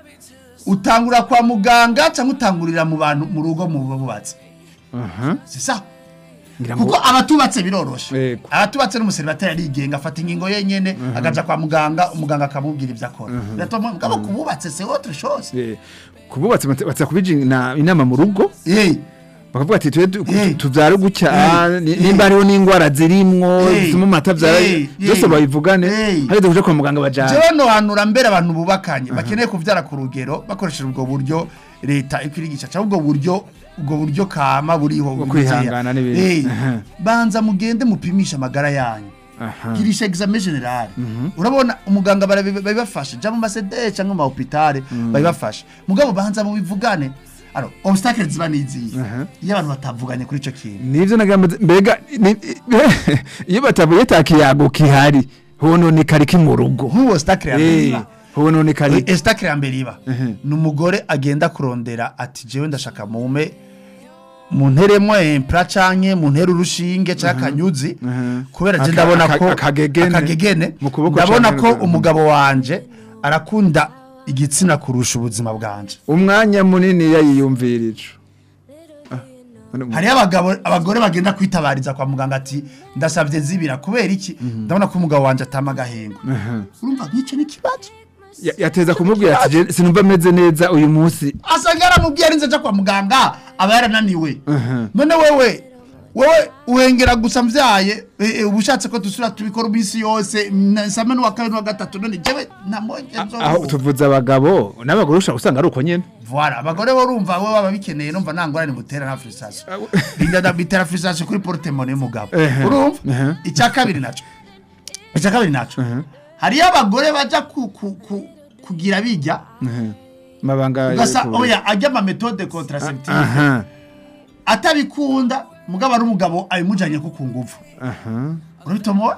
[SPEAKER 5] utangura kwa muganga cyangwa utangurira mu bantu mu rugo mu bubatsi
[SPEAKER 4] aha
[SPEAKER 5] c'est ça
[SPEAKER 4] ngira ngo
[SPEAKER 5] kuko abatubatse biroroshe
[SPEAKER 4] Yego.
[SPEAKER 5] abatubatse n'umuseribateri arigenga afata ingingo yenyene agaja kwa muganga umuganga akamubwira ibyo akora biratuma mugabo kububatse c'est autre chose
[SPEAKER 4] eh, kububatse batsa kubijina inama mu rugo
[SPEAKER 5] eh
[SPEAKER 4] bakavuga ati twe tu-
[SPEAKER 5] Eh.
[SPEAKER 4] tuvyare gutya
[SPEAKER 5] Eh.
[SPEAKER 4] ni-
[SPEAKER 5] Eh.
[SPEAKER 4] nimba hariho n'ingwara zirimwo
[SPEAKER 5] Eh.
[SPEAKER 4] zituma amata avyara
[SPEAKER 5] Eh.
[SPEAKER 4] byose
[SPEAKER 5] Eh.
[SPEAKER 4] babivugane
[SPEAKER 5] Eh.
[SPEAKER 4] hageze kuja kwa muganga bajana
[SPEAKER 5] jewe nohanura mbere abantu bubakanye bakeneye kuvyara ku rugero bakoresheje ubwo buryo leta ikwirigisha cyangwa ubwo buryo ubwo buryo kama buriho
[SPEAKER 4] Bwo
[SPEAKER 5] bukeya.
[SPEAKER 4] kwihangana n'ibindi.
[SPEAKER 5] Eh,
[SPEAKER 4] Aha.
[SPEAKER 5] banza mugende mupimisha amagara yanyu
[SPEAKER 4] Aha.
[SPEAKER 5] girisha examen general urabona umuganga barabi- babibafasha ja mu masede cyangwa mu mahopitale babibafasha mugabo banza mubivugane alors obstacle ziba niziye iyo abantu batavuganye kuri ico kintu
[SPEAKER 4] nivyo nagambe mbega ni- iyo batabuye takiyago kihari hononekara iki mu rugo
[SPEAKER 5] nk'uwo obstacle ya mbere
[SPEAKER 4] Eh,
[SPEAKER 5] iba
[SPEAKER 4] hononekara iki?
[SPEAKER 5] obstacle ya mbere iba ni umugore agenda kurondera ati jewe ndashaka mume munteremo impra canke muntere urushinge canke akanyuzi kubera je
[SPEAKER 4] Aka-
[SPEAKER 5] ndabona
[SPEAKER 4] aka-
[SPEAKER 5] ko
[SPEAKER 4] akagegene
[SPEAKER 5] akagegene
[SPEAKER 4] mu kuboko
[SPEAKER 5] ndabona
[SPEAKER 4] canke
[SPEAKER 5] ko
[SPEAKER 4] mu-
[SPEAKER 5] umugabo wanje arakunda igitsina kurusha ubuzima bwanje
[SPEAKER 4] umwanya munini yayiyumvira ico Ah, none mu-
[SPEAKER 5] hariyo abagabo abagore bagenda kwitabariza kwa muganga ati ndasavye zibira kubera iki ndabona ko umugabo wanje atama agahengo urumva nk'ico ni ikibazo
[SPEAKER 4] ya- yateza kumubwira ati "Je sinumva ameze neza uyu munsi
[SPEAKER 5] asanga yaramubwiye arinze aja kwa muganga aba yarananiwe none wewe wewe uhengera gusa mvyaye eh, eh, uba ushatse ko dusubira tubikora iminsi yose na- same n'uwa kabiri n'uwa gatatu none jewe namonje
[SPEAKER 4] aho tuvuze abagabo n'abagore ushobora usanga ari uko nyene
[SPEAKER 5] Voilà, abagore bo urumva bo baba bikeneye numva nta ngorane mutera na frustration. Binda bitera frustration kuri portemone y'umugabo.
[SPEAKER 4] Ehe,
[SPEAKER 5] Urumva?
[SPEAKER 4] ehe.
[SPEAKER 5] Icya kabiri naco. Icya kabiri naco. Hariyo abagore baja ku, ku, ku, kugira bijya
[SPEAKER 4] mabanga
[SPEAKER 5] ugasa
[SPEAKER 4] yo ku-
[SPEAKER 5] oya ajya ama méthode contraceptive
[SPEAKER 4] aha
[SPEAKER 5] atabikunda mugabo ari umugabo abimujanye ko ku nguvu.
[SPEAKER 4] aha
[SPEAKER 5] Urabitomo?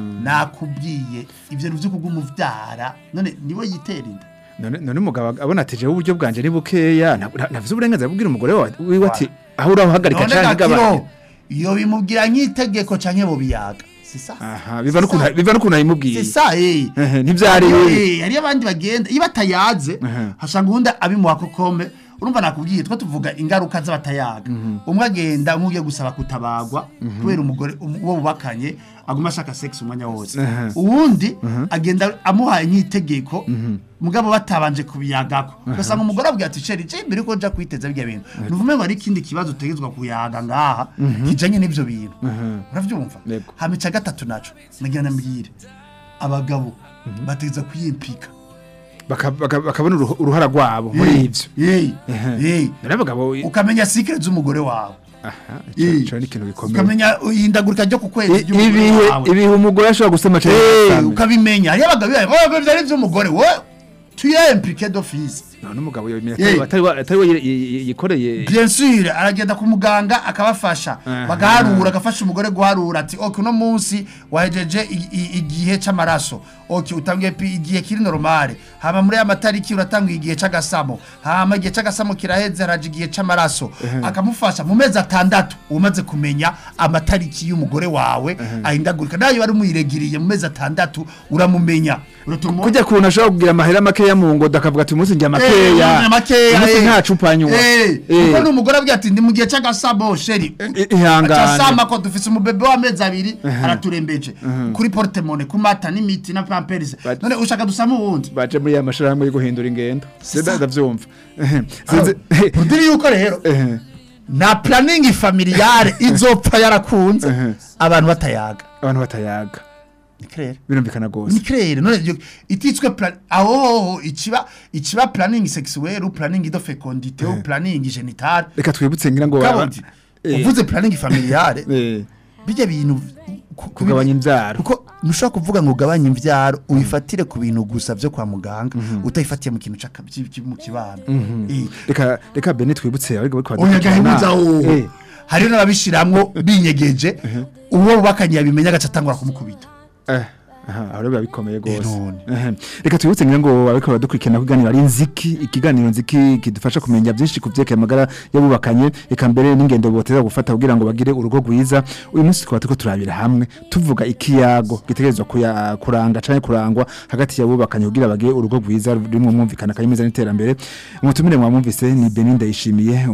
[SPEAKER 5] Nakubwiye ivyo nivyo kugumuvyara none niwe yitera inda.
[SPEAKER 4] none none umugabo abona ati jewe uburyo bwanje ni bukeya nta- nta- navuze uburenganzira bubwira umugore wawe wiwe ati aho urahagarika
[SPEAKER 5] None
[SPEAKER 4] canke gabanya
[SPEAKER 5] gakiro iyo bimubwira nk'itegeko canke bo biyaga. Si ça?
[SPEAKER 4] aha biva n'ukuntu biva n'ukuntu ayimubwiye
[SPEAKER 5] C'est ça eh.
[SPEAKER 4] Ehe, ntivyari
[SPEAKER 5] Hariyo,
[SPEAKER 4] we
[SPEAKER 5] eh, hariyo abandi bagenda iyo batayaze
[SPEAKER 4] Ehe.
[SPEAKER 5] hasanga uwundi abimuha kokome urumva nakubwiye two tuvuga ingaruka z'abatayaga umwe agenda nk'ugiye gusaba kutabagwa kubera umugore um- uwo bubakanye aguma ashaka sex umwanya wose
[SPEAKER 4] Ehe.
[SPEAKER 5] uwundi agenda amuhaye nk'itegeko mugabo batabanje kubiyagako ugasanga umugore abwira ati sheri je mbere ko nja kwiteza birya bintu nuvume ngo ari ikindi kibazo utegetswa kuyaga ngaha kijanye n'ivyo bintu uravyumva
[SPEAKER 4] Yego.
[SPEAKER 5] hamica gatatu naco nagira nambwire abagabo bategeza kwiyimpika
[SPEAKER 4] Baka- baka- bakabona uruhu- uruhara rwabo muri ivyo
[SPEAKER 5] Hey,
[SPEAKER 4] Ehe.
[SPEAKER 5] hey.
[SPEAKER 4] none abagabo
[SPEAKER 5] ukamenya secret z'umugore wawe
[SPEAKER 4] aha
[SPEAKER 5] Eh.
[SPEAKER 4] ico ico ni ikintu gikomeye
[SPEAKER 5] ukamenya ihindagurika ryo ku kwezi
[SPEAKER 4] I-
[SPEAKER 5] ry'umugore
[SPEAKER 4] ibihe
[SPEAKER 5] wawe.
[SPEAKER 4] ibihe umugore ashobora gusema cyane
[SPEAKER 5] Eh,
[SPEAKER 4] asame.
[SPEAKER 5] ukabimenya hariyo abagabo bibaye "Oh, byari ivy'umugore we tuye impliqué d'office
[SPEAKER 4] none umugabo yomenya
[SPEAKER 5] Eh.
[SPEAKER 4] atari we- atari we yi- yi- yikoreye
[SPEAKER 5] bien sûr aragenda ku muganga akabafasha
[SPEAKER 4] Aha.
[SPEAKER 5] bagaharura agafasha umugore guharura ati ok uno munsi wahejeje i- i- igihe c'amaraso ok utangiye pi- igihe kiri normale hama muri aya matariki uratanguye igihe c'agasamo hama igihe c'agasamo kiraheze haraje igihe c'amaraso akamufasha mu mezi atandatu umaze kumenya amatariki y'umugore wawe ahindagurika nayo wari umuyiregiriye mu mezi atandatu uramumenya uratuma
[SPEAKER 4] kujya kuntu ashobora kugira amahera makeya mu ngodo akavuga ati umunsi njya makeya
[SPEAKER 5] Eh, makeya
[SPEAKER 4] umunsi
[SPEAKER 5] eh.
[SPEAKER 4] nta cupa nywa
[SPEAKER 5] Eh,
[SPEAKER 4] Eh.
[SPEAKER 5] kuko n'umugore abwira ati ndi mu gihe c'agasabo sheri
[SPEAKER 4] I- ihangane.
[SPEAKER 5] acasama ko dufise umubebe w'amezi abiri araturembeje kuri portemone ku mata n'imiti na pampers
[SPEAKER 4] But-
[SPEAKER 5] none ushaka dusama uwundi
[SPEAKER 4] baje muri ya mashirahamwe yo guhindura ingendo
[SPEAKER 5] ça.
[SPEAKER 4] Sida- ndavyumva Ehe.
[SPEAKER 5] Alors,
[SPEAKER 4] Sinzi-
[SPEAKER 5] urudiri yuko rero
[SPEAKER 4] Ehe.
[SPEAKER 5] na planning familiale izopfa yarakunze
[SPEAKER 4] Ehe.
[SPEAKER 5] abantu batayaga
[SPEAKER 4] abantu batayaga
[SPEAKER 5] ni clair
[SPEAKER 4] birumvikana
[SPEAKER 5] ni
[SPEAKER 4] gose
[SPEAKER 5] clair none iyo- ititswe plan aho ikiba ikiba planning sexuelle ou planning de fécondité ou planning génitale
[SPEAKER 4] reka twibutse ngira ngo
[SPEAKER 5] kabundi
[SPEAKER 4] Eh.
[SPEAKER 5] uvuze planning familiale
[SPEAKER 4] eh,
[SPEAKER 5] bijya bintu ku- ku-
[SPEAKER 4] kugabanya imbyaro
[SPEAKER 5] kuko ntushobora kuvuga ngo ugabanye imbyaro uyifatire ku bintu gusa byo kwa muganga utayifatiye mu kintu c'aka- cy- cy- mu kibano Eh.
[SPEAKER 4] reka reka bene twibutse ariko bariko
[SPEAKER 5] oya
[SPEAKER 4] baradukurikirana.
[SPEAKER 5] gahibuza wowe
[SPEAKER 4] Eh,
[SPEAKER 5] hariho n'ababishiramwo binyegeje uwo bubakanye yabimenya agaca atangura kumukubita
[SPEAKER 4] eh, aha aho rero biba bikomeye gose
[SPEAKER 5] none.
[SPEAKER 4] Ehe. reka twibutse ngira ngo ariko baradukurikirana kuganira ari nziki ikiganiro nziki kidufasha kumenya byinshi ku vyerekeye amagara y'abubakanye reka mbere n'ingendo boteza gufata kugira ngo bagire urugo rwiza uyu munsi tukaba turiko turabira hamwe tuvuga ikiyago gitegerezwa kuya- kuranga canke kurangwa hagati y'abubakanye kugira bagire urugo rwiza rurimwo mwumvikana kanyemeza n'iterambere umutumire mwamwumvise ni Benin Ndayishimiye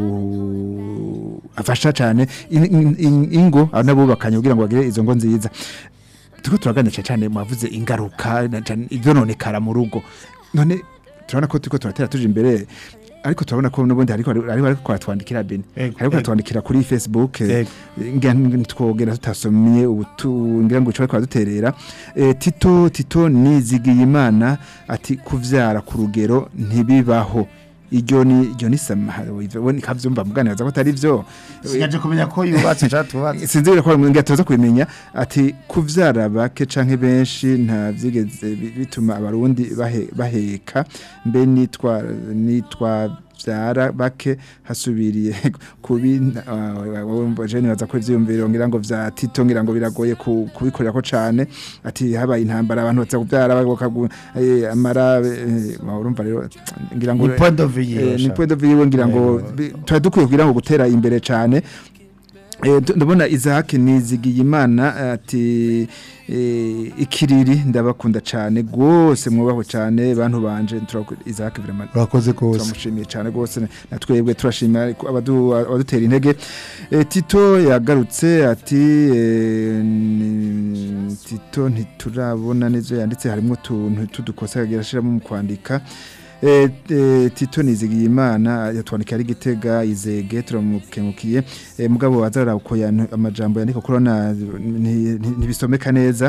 [SPEAKER 4] umu afasha cane in- in- in- ingo n'abubakanye kugira ngo bagire izo ngo nziza turiko turaganira cyane mwavuze ingaruka na cane ivyononekara mu rugo none turabona ko turiko turatera tuje imbere ariko turabona ko n'ubundi ariko ariko ariko kwatwandikira bene
[SPEAKER 5] Ego,
[SPEAKER 4] ariko
[SPEAKER 5] ego.
[SPEAKER 4] atwandikira kuri Facebook eh,
[SPEAKER 5] Ego.
[SPEAKER 4] ngira ntitwogera tutasomye ubutu ngira ngo icyo kwaduterera eh, Tito Tito nizigiye imana ati kuvyara ku rugero ntibibaho iryo ni iryo ni samaharo ibyo kavyumva muganira ko atari byo
[SPEAKER 5] sigaje kumenya ko yubatse cyangwa tubatse
[SPEAKER 4] sinzi ko ngira tuza kubimenya ati kuvyara bake canke benshi nta vyigeze bi- bituma abarundi bahe- baheka mbe nitwa nitwa vyara bake hasubiriye kubi je nibaza ko ivyiyumviro ngira ngo vya Tito ngira ngo biragoye ku- kubikorera ko cane ati habaye intambara abantu baza kuvyara bakagu eh, amara eh, urumva rero ngira ngo
[SPEAKER 5] Ni point de vue
[SPEAKER 4] eh,
[SPEAKER 5] yiwe,
[SPEAKER 4] ni
[SPEAKER 5] sha.
[SPEAKER 4] point de vue yiwe ngira ngo
[SPEAKER 5] Yego.
[SPEAKER 4] bi- twari dukwiye kugira ngo gutera imbere cane Eh, tu- ndabona Isaac nizigiye imana ati eh, ikiriri ndabakunda cyane gose mwubaho cyane bantu banje turaku- Isaac vraiment
[SPEAKER 5] urakoze kose
[SPEAKER 4] turamushimiye cyane gose na twebwe turashimira ko abadu- abadutera intege Eh, Tito yagarutse ati eh, ni- Tito ntiturabona neza yanditse harimo utuntu tudukosa yagira ashiramo mu kwandika Eh, eh, Tito nizigiye imana yatwandika ari gitega izege turamukengukiye eh, mugabo wazara uko yantu- amajambo yandika kurona ntibisomeka neza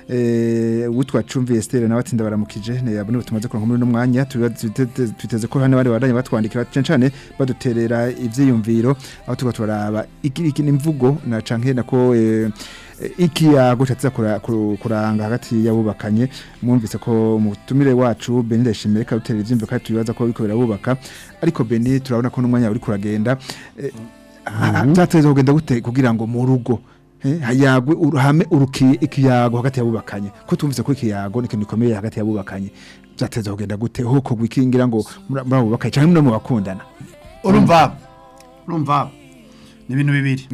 [SPEAKER 4] eh witwa Chumvi Esther nawe atinda baramukije ne yabone tumaze kuronka muri no mwanya tuba- twiteze twiteze ko hano bari baranye batwandikira cyane cyane baduterera ivyiyumviro aho tuba turaba iki iki ni imvugo na canke nako eh, eh, ikiyago cyatsa kura- kuru- kuranga hagati y'abubakanye mwumvise ko mutumire wacu Beni Ndashimire ka dutera ivyimviro kandi tubibaza ko biko birabubaka ariko Beni turabona ko n'umwanya uri kuragenda eh, byateza kugenda gute kugira ngo mu rugo eh, hayagwe uruhame urukiye ikiyago hagati y'abubakanye ko tumvise ko ikiyago ni ikintu gikomeye hagati y'abubakanye byateza kugenda gute ho ko gwikingira ngo muri muri abo bubakanye cyangwa muri mu bakundana
[SPEAKER 5] urumva urumva ni ibintu bibiri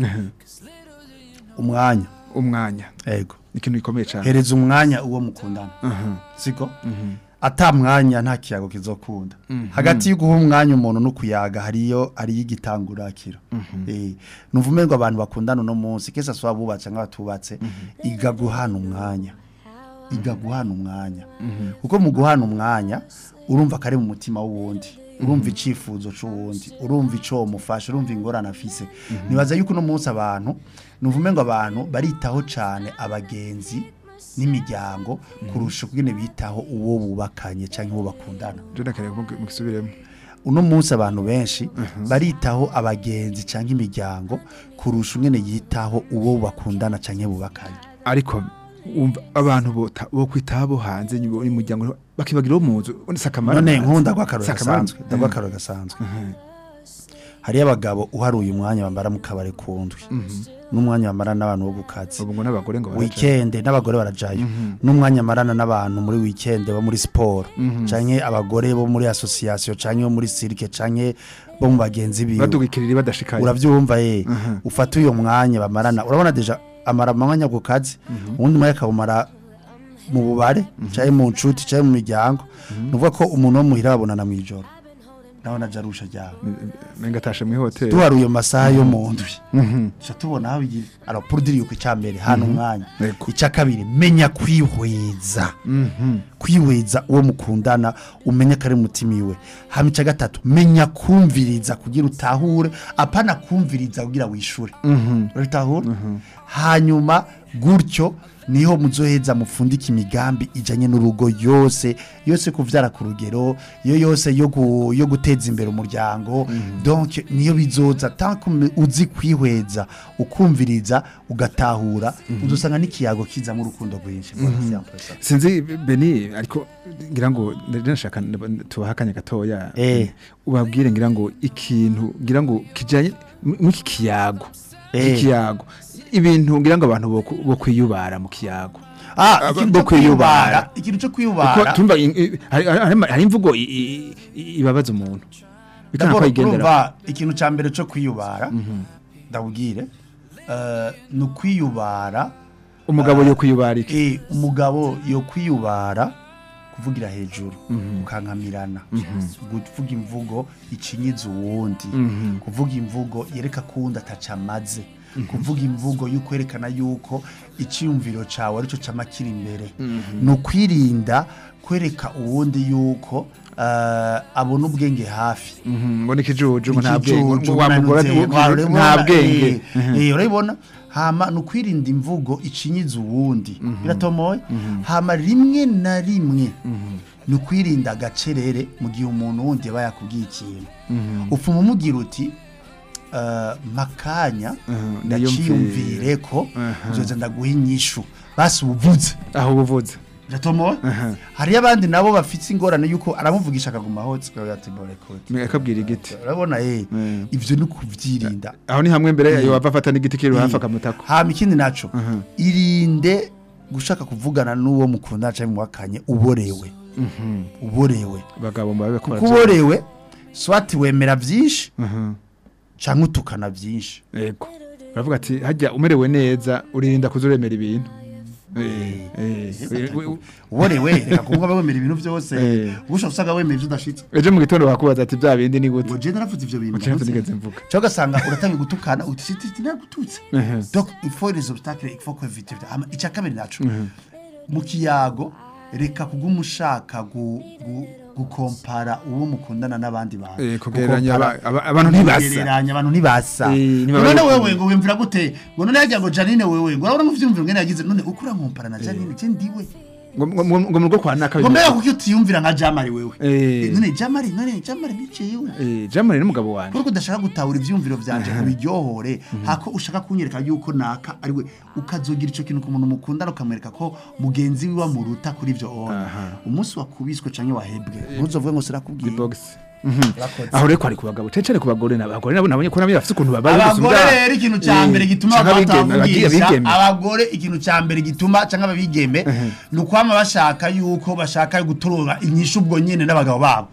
[SPEAKER 5] umwanya
[SPEAKER 4] umwanya
[SPEAKER 5] yego
[SPEAKER 4] ni ikintu gikomeye cyane
[SPEAKER 5] hereza umwanya uwo mukundana
[SPEAKER 4] Aha.
[SPEAKER 5] siko ata mwanya nta kiyago kizokunda hagati yo guha umwanya umuntu no kuyaga hariyo hariyo igitangurakiro eh nuvume ngo abantu bakundana uno munsi kesa swa bubatse nk'abatubatse iga guhana umwanya iga guhana umwanya kuko mu guhana umwanya urumva kare mu mutima w'uwundi urumva icifuzo c'uwundi urumva ico mufasha urumva ingorane afise nibaza yuko uno munsi abantu nuvume ngo abantu baritaho cane abagenzi n'imiryango kurusha ukugene bitaho uwo bubakanye cyangwa uwo bakundana
[SPEAKER 4] je nakare mu gisubiremo
[SPEAKER 5] uno munsi abantu benshi baritaho abagenzi cyangwa imiryango kurusha ungene yitaho uwo bakundana cyangwa bubakanye
[SPEAKER 4] ariko umva abantu bo bo kwitabo hanze y'umuryango bakibagira mu nzu sakamara
[SPEAKER 5] none nkunda gw'akaroro
[SPEAKER 4] Sakamara.
[SPEAKER 5] gasanzwe ndagw'akaroro gasanzwe hariyo abagabo uharuye umwanya bambara mu kabari kundwi n'umwanya bamara n'abantu bo ku kazi
[SPEAKER 4] ubu ngo n'abagore ngo baraja.
[SPEAKER 5] wikende n'abagore barajayo n'umwanya amarana n'abantu muri wikende bo muri siporo canke abagore bo muri association canke bo muri cirque canke bo mu bagenzi biwe
[SPEAKER 4] badugikirira badashikaye
[SPEAKER 5] uravyumva ye ufata uyo mwanya bamarana urabona deja amara amwanya ku kazi uwundi mwanya akawumara mu bubare canke mu nshuti canke mu miryango nuvuga ko umuntu wo muhira babonana mw'ijoro ndabona aja arusha ryawe
[SPEAKER 4] menga atashe mu hoteli
[SPEAKER 5] duharuye amasaha yo mu ndwi tuca tubona aho bigira arapurudiri yuko icya mbere hano umwanya
[SPEAKER 4] Yego.
[SPEAKER 5] icya kabiri menya kwihweza kwihweza uwo mukundana umenye ko ari umutima iwe hama icya gatatu menya kumviriza kugira utahure apana kumviriza kugira wishure urabitahura hanyuma gutyo niho muzoheza mufundika imigambi ijanye n'urugo yose yose kuvyara ku rugero yo yose yo, gu, yo guteza imbere umuryango donc niyo bizoza tant que uzi kwihweza ukumviriza ugatahura uzosanga n'ikiyago kizamo urukundo rwinshi Voilà, c'est un peu ça.
[SPEAKER 4] sinzi beni ariko ngira ngo ndashaka tubahakanye gatoya
[SPEAKER 5] Eh.
[SPEAKER 4] ubabwire ngira ngo ikintu ngira ngo kijanye mu iki kiyago
[SPEAKER 5] Eh.
[SPEAKER 4] ikiyago ibintu ngira ngo abantu bo- bo kwiyubara mu kiyago
[SPEAKER 5] ah
[SPEAKER 4] Aba-
[SPEAKER 5] ikintu
[SPEAKER 4] bo
[SPEAKER 5] cyo kwiyubara
[SPEAKER 4] kwiyubara.
[SPEAKER 5] ikintu cyo
[SPEAKER 4] kuko
[SPEAKER 5] kwiyubara
[SPEAKER 4] tumva i- i- hari- hari hari imvugo i- i- i- ibabaza umuntu bikana
[SPEAKER 5] D'abord,
[SPEAKER 4] kwayigendera
[SPEAKER 5] urumva ikintu cya mbere cyo kwiyubara ndabubwire eh, ni ukwiyubara
[SPEAKER 4] umugabo yo kwiyubara iki
[SPEAKER 5] Eh, umugabo yo kwiyubara kuvugira hejuru ukankamirana kuvuga imvugo icinyiza uwundi kuvuga imvugo yereka kuwundi ataca amaze kuvuga imvugo y'ukwerekana yuko icyiyumviro cyawe aricyo cama kiri imbere ni ukwirinda kwereka uwundi yuko eh, abona ubwenge hafi
[SPEAKER 4] Mhm, ngo ni ikijuju ngo nta bwenge
[SPEAKER 5] ikijuju,
[SPEAKER 4] ngo wa mugore
[SPEAKER 5] umanutse,
[SPEAKER 4] ati-
[SPEAKER 5] wa- urabibona,
[SPEAKER 4] nta bwenge
[SPEAKER 5] eh, eh, urabibona hama ni ukwirinda imvugo icinyiza uwundi biratomoye hama rimwe na rimwe ni ukwirinda agacerere mu gihe umuntu wundi yaba yakubwiye ikintu upfuma umubwira uti eh, makanya
[SPEAKER 4] Mhm,
[SPEAKER 5] ndaciyumvire ko nzoza ndaguha inyishu basi ubuvuze
[SPEAKER 4] aho ubuvuze
[SPEAKER 5] biratomoye hariyo abandi nabo bafite ingorane yuko aramuvugisha akaguma hotse ati borekode
[SPEAKER 4] akabwira igiti
[SPEAKER 5] urabona eh
[SPEAKER 4] Mm.
[SPEAKER 5] ivyo ni kuvyirinda
[SPEAKER 4] aho ni hamwe mbere yayo wava afata n'igiti kiri hafi
[SPEAKER 5] Eh,
[SPEAKER 4] akamutako
[SPEAKER 5] hama ikindi naco irinde gushaka kuvugana n'uwo mukunda canke muwakanye uborewe uborewe
[SPEAKER 4] abagabo mbabe bakora
[SPEAKER 5] kuko uborewe swati wemera vyinshi
[SPEAKER 4] Mhm.
[SPEAKER 5] canke utukana vyinshi
[SPEAKER 4] yego baravuga ati hajya umerewe neza uririnda kuzuremera ibintu Eh, eh, we- we-
[SPEAKER 5] uborewe reka kuvuga wemera ibintu vyose
[SPEAKER 4] Eh.
[SPEAKER 5] gusha usanga wemera ivyo udashitse
[SPEAKER 4] ejo mu gitondo bakubaza ati bya bindi ni gute
[SPEAKER 5] ngo je naravuze ivyo bintu
[SPEAKER 4] ucenze
[SPEAKER 5] navuze.
[SPEAKER 4] nigeze mvuga
[SPEAKER 5] cyangwa ugasanga uratangiye gutukana uti siti siti nagututse
[SPEAKER 4] Mhm.
[SPEAKER 5] donc il faut les obstacles il faut éviter hama icya kabiri naco mu kiyago reka kuguma ushaka gu- gu- gukompara uwo mukundana n'abandi bantu
[SPEAKER 4] Eh, kugereranya
[SPEAKER 5] Gukompara-
[SPEAKER 4] aba- aba- abantu ntibasa.
[SPEAKER 5] kugereranya abantu ntibasa
[SPEAKER 4] Eh,
[SPEAKER 5] ngo
[SPEAKER 4] ntibaba
[SPEAKER 5] none
[SPEAKER 4] ari
[SPEAKER 5] wewe
[SPEAKER 4] kumwe.
[SPEAKER 5] ngo wimvira gute ngo none yagira ngo Janine wewe ngo urabona mu vyumviro ngene yagize none uko urankompara na Janine je ndiwe
[SPEAKER 4] ngo ngo- ngo- ngo mu rugo kwa naka
[SPEAKER 5] ngo mbega kuko utiyumvira nka Jamari wewe
[SPEAKER 4] Eh.
[SPEAKER 5] Eh, none Jamari none Jamari biciyewe
[SPEAKER 4] eh jamani n'umugabo wanje
[SPEAKER 5] kuko udashaka gutahura ivyumviro vyanje kubiryohore hako ushaka kunyereka yuko naka ariwe ukazogira ico kintu ku muntu mukundana ukamwereka ko mugenzi wiwe amuruta kuri ivyo ona
[SPEAKER 4] Aha.
[SPEAKER 5] umunsi wakubiswe canke wahebwe ntuzovuge ngo sirakubwiye
[SPEAKER 4] box
[SPEAKER 5] Urakoze.
[SPEAKER 4] aho rero kwari ku bagabo cecere ku bagore n'abagore nabo nabonye ko nabo bafite ukuntu babaye
[SPEAKER 5] abagore rero ikintu cya mbere gituma batavugisha
[SPEAKER 4] abigeme
[SPEAKER 5] abagore ikintu cya mbere gituma cyangwa ababigeme ni ukwama bashaka yuko bashaka gutorora inyishu ubwo nyene n'abagabo babo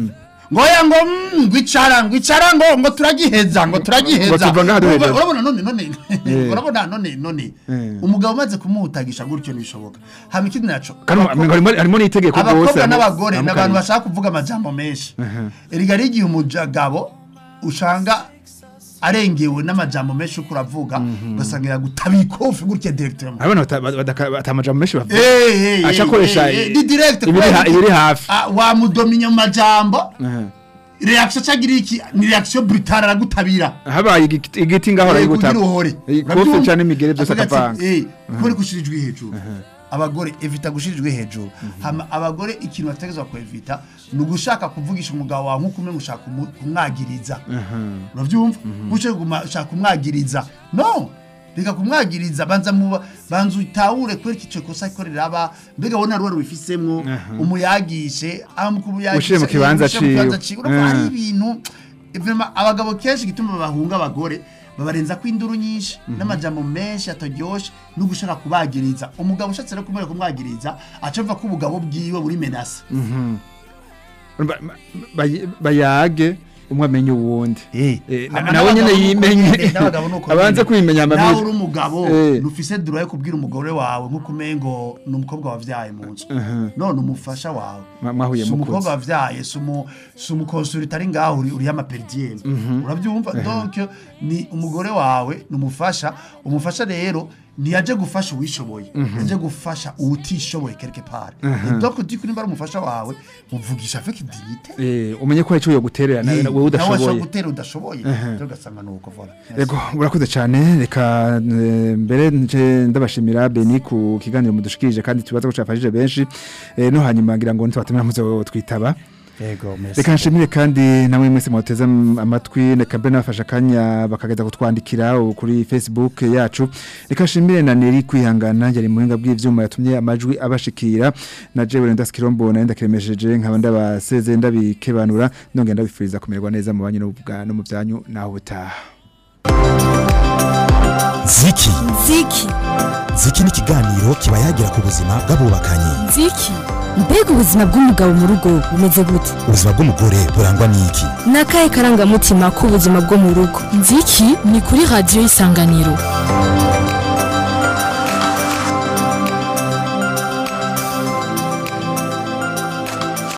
[SPEAKER 5] ngo ya ngo mm, ngo icara ngo icara ngo ngo turagiheza ngo turagiheza
[SPEAKER 4] Ngo tuva ngaha duheza.
[SPEAKER 5] Urumva- urabona none none
[SPEAKER 4] Eh.
[SPEAKER 5] urabona none none
[SPEAKER 4] Eh.
[SPEAKER 5] umugabo umaze kumuhutagisha gutyo ntibishoboka hama ikindi naco
[SPEAKER 4] kandi harimo harimo n'itegeko rwose
[SPEAKER 5] abakobwa
[SPEAKER 4] abo-
[SPEAKER 5] n'abagore ni abantu
[SPEAKER 4] amukariye.
[SPEAKER 5] bashaka kuvuga amajambo menshi erega ari igihe umugabo usanga arengewe n'amajambo menshi uko uravuga ugasanga yagutabiye ikofi gutya directement
[SPEAKER 4] abana bata- bata- batamajambo menshi bavuga
[SPEAKER 5] Eh, eh,
[SPEAKER 4] aca
[SPEAKER 5] eh,
[SPEAKER 4] akoresha
[SPEAKER 5] eh, eh, di direct
[SPEAKER 4] ibiri
[SPEAKER 5] kubera
[SPEAKER 4] ha-
[SPEAKER 5] iki?
[SPEAKER 4] ibiri hafi
[SPEAKER 5] Ah, wamudominya mu majambo
[SPEAKER 4] Mhm.
[SPEAKER 5] reaction cagira iki ni reaction brutale aragutabira
[SPEAKER 4] habaye igiti igiti ngaho
[SPEAKER 5] Eh,
[SPEAKER 4] arayiguta
[SPEAKER 5] kugira uhore
[SPEAKER 4] kofe cyane imigere byose
[SPEAKER 5] Akavuga ati,
[SPEAKER 4] akavanga
[SPEAKER 5] eh, kubera gushira ijwi hejuru abagore evita gushira ijwi hejuru hama abagore ikintu bategezwa kwevita ni ugushaka kuvugisha umugabo wawe nk'uko umwe ushaka kumu- kumwagiriza uravyumva ushaka kuma- ushaka kumwagiriza no reka kumwagiriza banza muba banza utahure kwera ico kosa ikorera aba mbega wona ruwa rubifisemwo umuyagishe amukubuyagisha
[SPEAKER 4] Ushire mu kibanza ciwe.
[SPEAKER 5] urumva hari
[SPEAKER 4] Mhm.
[SPEAKER 5] ibintu vraiment abagabo kenshi gituma bahunga abagore babarenza ko induru nyinshi n'amajambo menshi ataryoshe no gushaka kubagiriza umugabo ushatse no kumwereka kumwagiriza acava ko ubugabo bwiwe buri menase
[SPEAKER 4] Ba- ba- bayage umwe amenye uwundi
[SPEAKER 5] Eh,
[SPEAKER 4] Eh, na-
[SPEAKER 5] hama
[SPEAKER 4] nawe nyene
[SPEAKER 5] n'abagabo nuko
[SPEAKER 4] yimenye
[SPEAKER 5] nyene, n'abagabo nuko
[SPEAKER 4] abanze
[SPEAKER 5] nyene.
[SPEAKER 4] kwimenya
[SPEAKER 5] nawe
[SPEAKER 4] amabiri
[SPEAKER 5] uri umugabo
[SPEAKER 4] Eh.
[SPEAKER 5] ntufise dura yo kubwira umugore wawe nk'uko umengo ni umukobwa wavyaye mu nzu none umufasha wawe
[SPEAKER 4] Mwa- mwahuye
[SPEAKER 5] si
[SPEAKER 4] mukuze.
[SPEAKER 5] umukobwa wavyaye si umu- si umukonsuri utari ngaho uri uriho amaperidiyeni urabyumva donc ni umugore wawe ni umufasha umufasha rero ntiyaje gufasha uwishoboye yaje gufasha uwutishoboye quelque part Et donc diko nimba ari umufasha wawe muvugisha avec dignité
[SPEAKER 4] Eh, umenye ko hari icyo yoguterera nawe
[SPEAKER 5] nawe
[SPEAKER 4] wowe
[SPEAKER 5] washobora
[SPEAKER 4] udashoboye
[SPEAKER 5] gutera udashoboye rero ugasanga nuko voilà
[SPEAKER 4] Ego urakoze cyane reka eh, mbere nje ndabashimira Beni ku kiganiro mudushikirije kandi tubaza ko cyafashije benshi eh, no hanyuma ngira ngo nitwatumira muzo twitaba
[SPEAKER 5] yego merci
[SPEAKER 4] reka nshimire kandi namwe mwese mwateze am- amatwi reka mbe nabafasha akanya bakageza kutwandikira u- kuri facebook yacu reka nshimire na neri kwihangana yari mu buhinga bw'ivyuma yatumye amajwi abashikira na jewe renda skirombo na ndakiremesheje nkaba ndabaseze ndabikebanura nongera ndabifuriza kumererwa neza mu banyu no mu bwa- no mu byanyu naho butaha
[SPEAKER 1] ziki
[SPEAKER 2] ziki
[SPEAKER 1] ziki ni ikiganiro kiba yagira ku buzima bw'abubakanye
[SPEAKER 3] nziki
[SPEAKER 2] mbega ubuzima bw'umugabo mu rugo bumeze gute
[SPEAKER 1] ubuzima bw'umugore burangwa n'iki
[SPEAKER 2] ni akahe karangamutima k'ubuzima bwo mu rugo
[SPEAKER 3] nziki ni kuri radiyo isanganiro